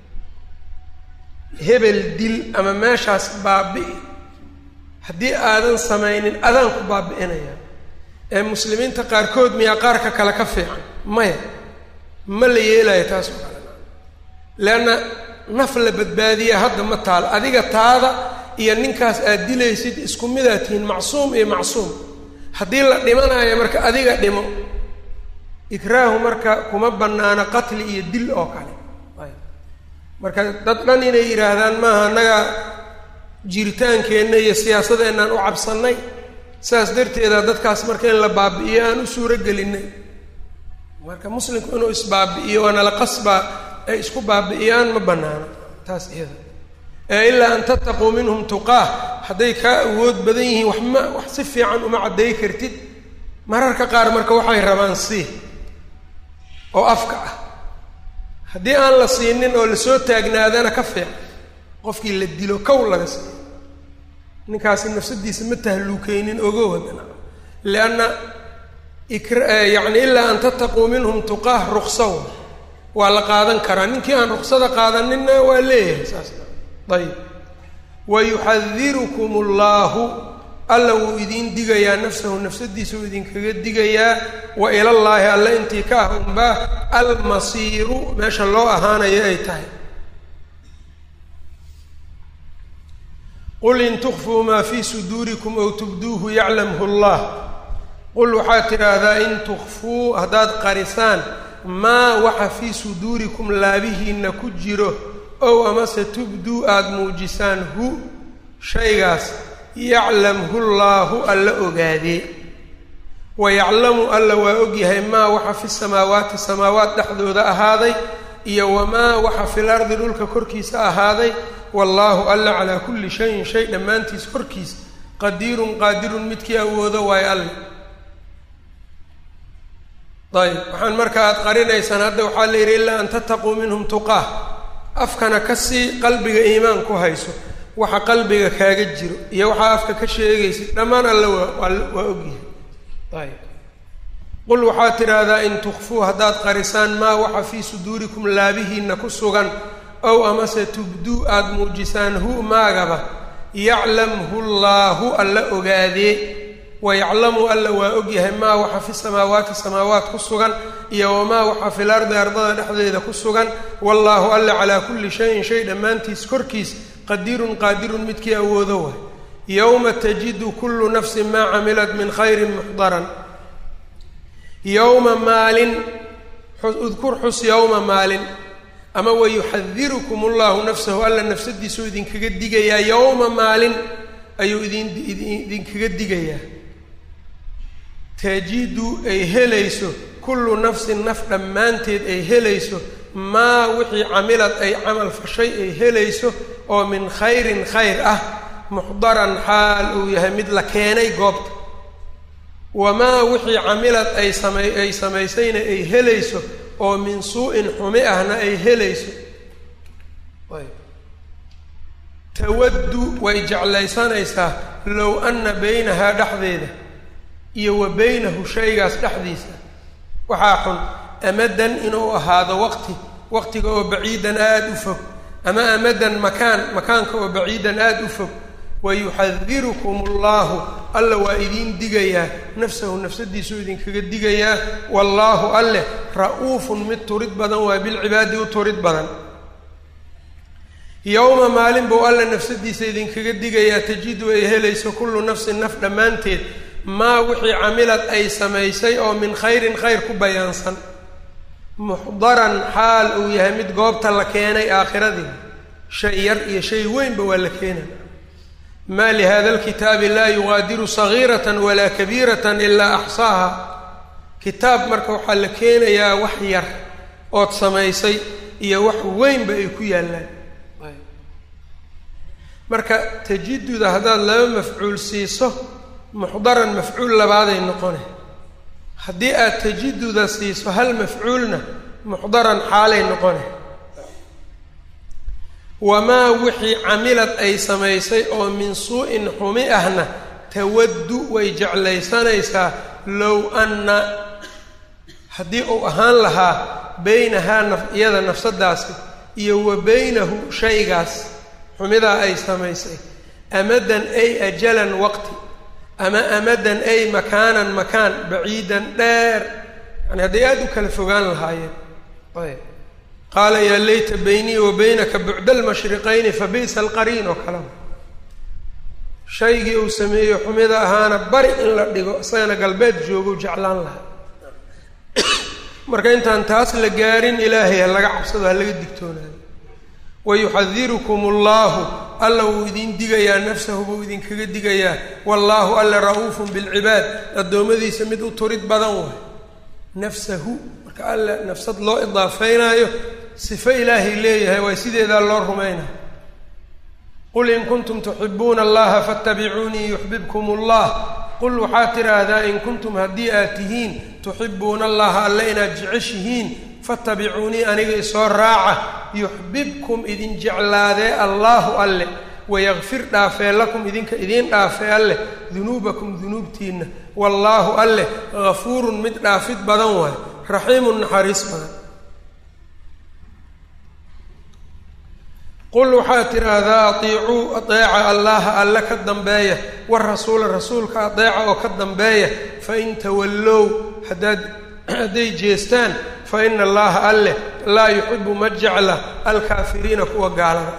hebel dil ama meeshaas baabi'i haddii aadan samaynin adaan ku baabi'inaya ee muslimiinta qaarkood miyaa qaarka kale ka fiican maya ma la yeelayo taas oo kale leanna naf la badbaadiya hadda ma taal adiga taada iyo ninkaas aad dilaysid isku midaad tihiin macsuum iyo macsuum haddii la dhimanayo marka adiga dhimo ikraahu marka kuma bannaana qatli iyo dil oo kale marka dad dhan inay yidhaahdaan maaha annaga jiritaankeenna iyo siyaasadeennan u cabsannay saas darteeda dadkaas marka in la baabi'iyo aan u suuro gelinay marka muslimku inuu isbaabi'iyo waana la qasbaa ay isku baabi'iyaan ma banaano taas iyada ee ilaa an tattaquu minhum tuqaah hadday kaa awood badan yihiin wax ma wax si fiican uma cadday kartid mararka qaar marka waxay rabaan sii oo afka ah haddii aan la siinin oo lasoo taagnaadana ka fiican qofkii la dilo kow laga siiyo ninkaasi nafsadiisa ma tahluukeynin ogow haddana lianna yani ilaa an tattaquu minhum tuqaah ruksaw waa la qaadan karaa ninkii aan ruksada qaadaninna waa leeyahay saas ayib wayuxadirukum allahu alla wuu idiin digayaa nafsahu nafsadiisa uu idinkaga digayaa wa ilallaahi alle intii ka ah unbaa almasiiru meesha loo ahaanayo ay tahay qul in tukfuu maa fii suduurikum ow tubduuhu yaclamhu llah qul waxaad tidhaahdaa in tukfuu haddaad qarisaan maa waxa fii suduurikum laabihiinna ku jiro ow amase tubduu aada muujisaan hu shaygaas yaclamhu llaahu alla ogaadee wa yaclamu alla waa ogyahay maa waxa fi samaawaati samaawaat dhexdooda ahaaday iyo wamaa waxa fil ardi dhulka korkiisa ahaaday wallaahu alla calaa kulli shayin shay dhammaantiis korkiisa qadiirun qaadirun midkii awoodo waayo alle ayb waxaan marka aad qarinaysaan hadda waxaa la yidhi ilaa an tattaquu minhum tuqaah afkana ka sii qalbiga iimaan ku hayso waxa qalbiga kaaga jiro iyo waxaa afka ka sheegaysid dhammaan alle waa waa ogyahay ayb qul waxaad tidhaahdaa in tukfuu haddaad qarisaan maa waxa fii suduurikum laabihiinna ku sugan ow amase tubduu aada muujisaan hu maagaba yaclamhu llaahu alla ogaadee wayaclamu alla waa ogyahay maa waxa fi samaawaati samaawaat ku sugan iyo wamaa waxa fil ardi ardada dhexdeeda ku sugan wallaahu alla calaa kulli shayin shay dhammaantiis korkiis qadiirun qaadirun midkii awoodo waay yowma tajidu kullu nafsin maa camilat min khayrin muxdaran yowma maalin udkur xus yowma maalin ama wayuxadirukum allahu nafsahu alla nafsadiisuu idinkaga digayaa yowma maalin ayuu idin idinkaga digayaa tajidu ay helayso kullu nafsin naf dhammaanteed ay helayso maa wixii camilad ay camal fashay ay helayso oo min khayrin khayr ah muxdaran xaal uu yahay mid la keenay goobta wamaa wixii camilad ay samay ay samaysayna ay helayso oo min suu-in xumi ahna ay helayso tawaddu way jeclaysanaysaa low anna baynahaa dhexdeeda iyo wa baynahu shaygaas dhexdiisa waxaa xun amadan inuu ahaado waqti waqtiga oo baciidan aada u fog ama amadan makaan makaanka oo baciidan aada u fog wayuxadirukum allahu alla waa idiin digayaa nafsahu nafsadiisuu idinkaga digayaa wallaahu alleh ra-uufun mid turid badan waa bilcibaadi u turid badan yowma maalin buu alla nafsadiisa idinkaga digayaa tajidu ay helayso kullu nafsin naf dhammaanteed maa wixii camilad ay samaysay oo min khayrin khayr ku bayaansan muxdaran xaal uu yahay mid goobta la keenay aakhiradii shay yar iyo shay weynba waa la keenaya ma lihada alkitaabi laa yugaadiru sagiirata walaa kabiirata ilaa axsaaha kitaab marka waxaa la keenayaa wax yar ood samaysay iyo wax weynba ay ku yaallaan marka tajiduda haddaad laba mafcuul siiso muxdaran mafcuul labaaday noqone haddii aad tajiduda siiso hal mafcuulna muxdaran xaalay noqone wamaa wixii camilad ay samaysay oo min suu-in xumi ahna tawaddu way jeclaysanaysaa low anna haddii uu ahaan lahaa beynahaa naf iyada nafsadaasi iyo wa beynahu shaygaas xumidaa ay samaysay amadan ay ajalan waqti ama amadan ay makaanan makaan baciidan dheer yani hadday aada u kala fogaan lahaayeen ayb qaala yaa layta beynii wa beynaka bucda almashriqayni fa bi'sa alqariin oo kaleba shaygii uu sameeyo xumida ahaana bari in la dhigo isagana galbeed joogo jeclaan lahaa marka intaan taas la gaarin ilaahay ha laga cabsado ha laga digtoonaado wayuxadirukum allahu alla wuu idin digayaa nafsahu buu idinkaga digayaa wallaahu alla ra-uufun bilcibaad addoommadiisa mid u turid badan waay nafsahu marka alla nafsad loo idaafeynaayo sifo ilaahay leeyahay waa sideedaa loo rumaynaya qul in kuntum tuxibuuna allaha faatabicuunii yuxbibkum allah qul waxaad tidhaahdaa in kuntum haddii aad tihiin tuxibuuna allaha alle inaad jeceshihiin faatabicuunii aniga isoo raaca yuxbibkum idin jeclaadee allaahu alle wayakfir dhaafee lakum idinka idiin dhaafee alleh dunuubakum dunuubtiinna wallaahu alleh gafuurun mid dhaafid badan waay raxiimun naxariis badan qul waxaad tidhaahdaa atiicuu adeeca allaha alle ka dambeeya warasuula rasuulka adeeca oo ka dambeeya fain tawallow haddaad hadday jeestaan fa ina allaha alleh laa yuxibu ma jecla alkaafiriina kuwa gaalada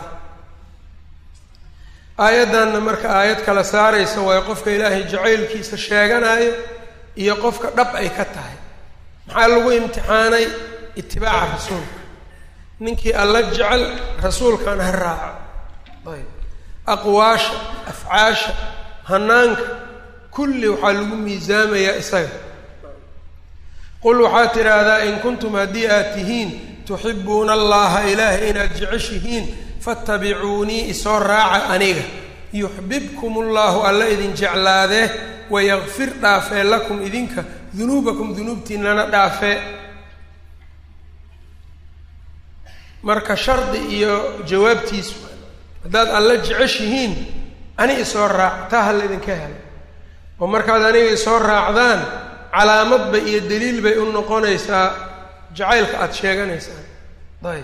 ah aayaddanna marka aayad kala saaraysa waayo qofka ilaahay jacaylkiisa sheeganayo iyo qofka dhab ay ka tahay maxaa lagu imtixaanay itibaaca rasuulka ninkii alla jecel rasuulkan ha raaco ayb aqwaasha afcaasha hanaanka kulli waxaa lagu miisaamayaa isaga qul waxaad tidhaahdaa in kuntum haddii aad tihiin tuxibuuna allaha ilaahay inaad jeceshihiin faatabicuunii isoo raaca aniga yuxbibkum ullahu alla idin jeclaadee wayakfir dhaafee lakum idinka dunuubakum dunuubtiinana dhaafee marka shardi iyo jawaabtiisu haddaad alla jeceshihiin ani isoo raac taa ha laydinka helo oo markaad aniga isoo raacdaan calaamadba iyo daliil bay u noqonaysaa jacaylka aada sheeganaysaan ayb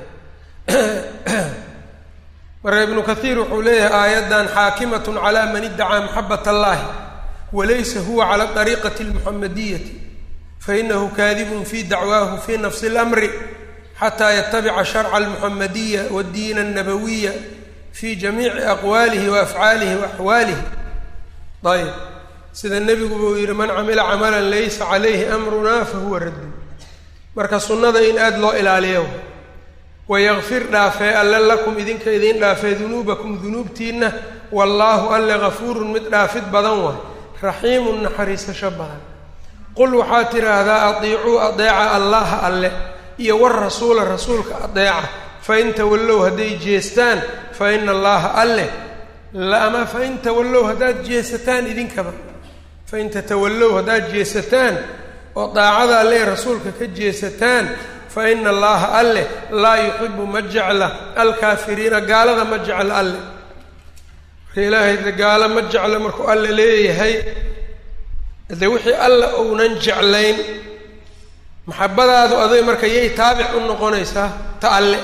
marka ibnu kathiir wuxuu leeyahay aayaddan xaakimatun calaa man iddacaa maxabat allahi walaysa huwa cala dariiqati almuxamadiyati fainahu kaadibun fi dacwaahu fi nafsi اlamri xataa yatabica sharca almuxamadiya wadiina annabawiya fi jamiici aqwaalihi wa afcaalihi wa axwaalihi ayb sida nebiguba uu yidhi man camila camalan laysa calayhi amruna fahuwa raddun marka sunnada in aada loo ilaaliyo wayakfir dhaafee alle lakum idinka idiin dhaafee dunuubakum dunuubtiinna wallaahu alle gafuurun mid dhaafid badan waay raxiimun naxariisasho badan qul waxaad tidhaahdaa atiicuu adeeca allaha alle iyo warasuula rasuulka adeeca fain tawallow hadday jeestaan fa ina allaha alleh ama fain tawallow haddaad jeesataan idinkaba fain tatawallow haddaad jeesataan oo daacada alle rasuulka ka jeesataan fa ina allaha alleh laa yuxibu ma jecla alkaafiriina gaalada ma jecla alle marka ilaahay de gaalo ma jeclo markuu alle leeyahay de wixii alla ounan jeclayn maxabadaadu aday marka yay taabic u noqonaysaa ta alle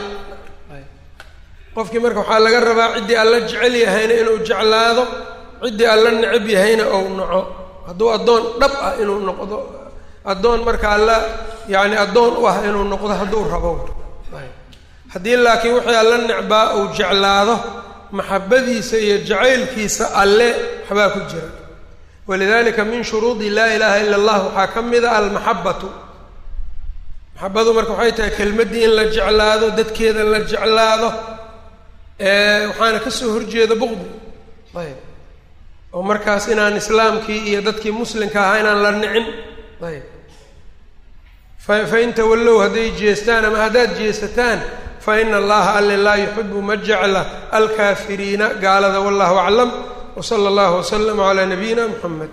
qofkii marka waxaa laga rabaa ciddii alla jecel yahayna inuu jeclaado ciddii alla necab yahayna ou naco hadduu addoon dhab ah inuu noqdo addoon marka alla yacni addoon u ah inuu noqdo hadduu rabo haddii laakiin wixii alla necbaa uu jeclaado maxabadiisa iyo jacaylkiisa alle waxbaa ku jira walidalika min shuruudi laa ilaaha ila allah waxaa ka mid a almaxabatu maxabadu marka waxay tahay kelmaddii in la jeclaado dadkeeda la jeclaado waxaana kasoo horjeeda buqdi ayb oo markaas inaan islaamkii iyo dadkii muslimka ahaa inaan la nicin ayb fa fain tawallow hadday jeestaan ama haddaad jeesataan fa ina allaha alle laa yuxibu ma jecla alkaafiriina gaalada wallahu aclam wsala allahu waslama calaa nabiyina muxamed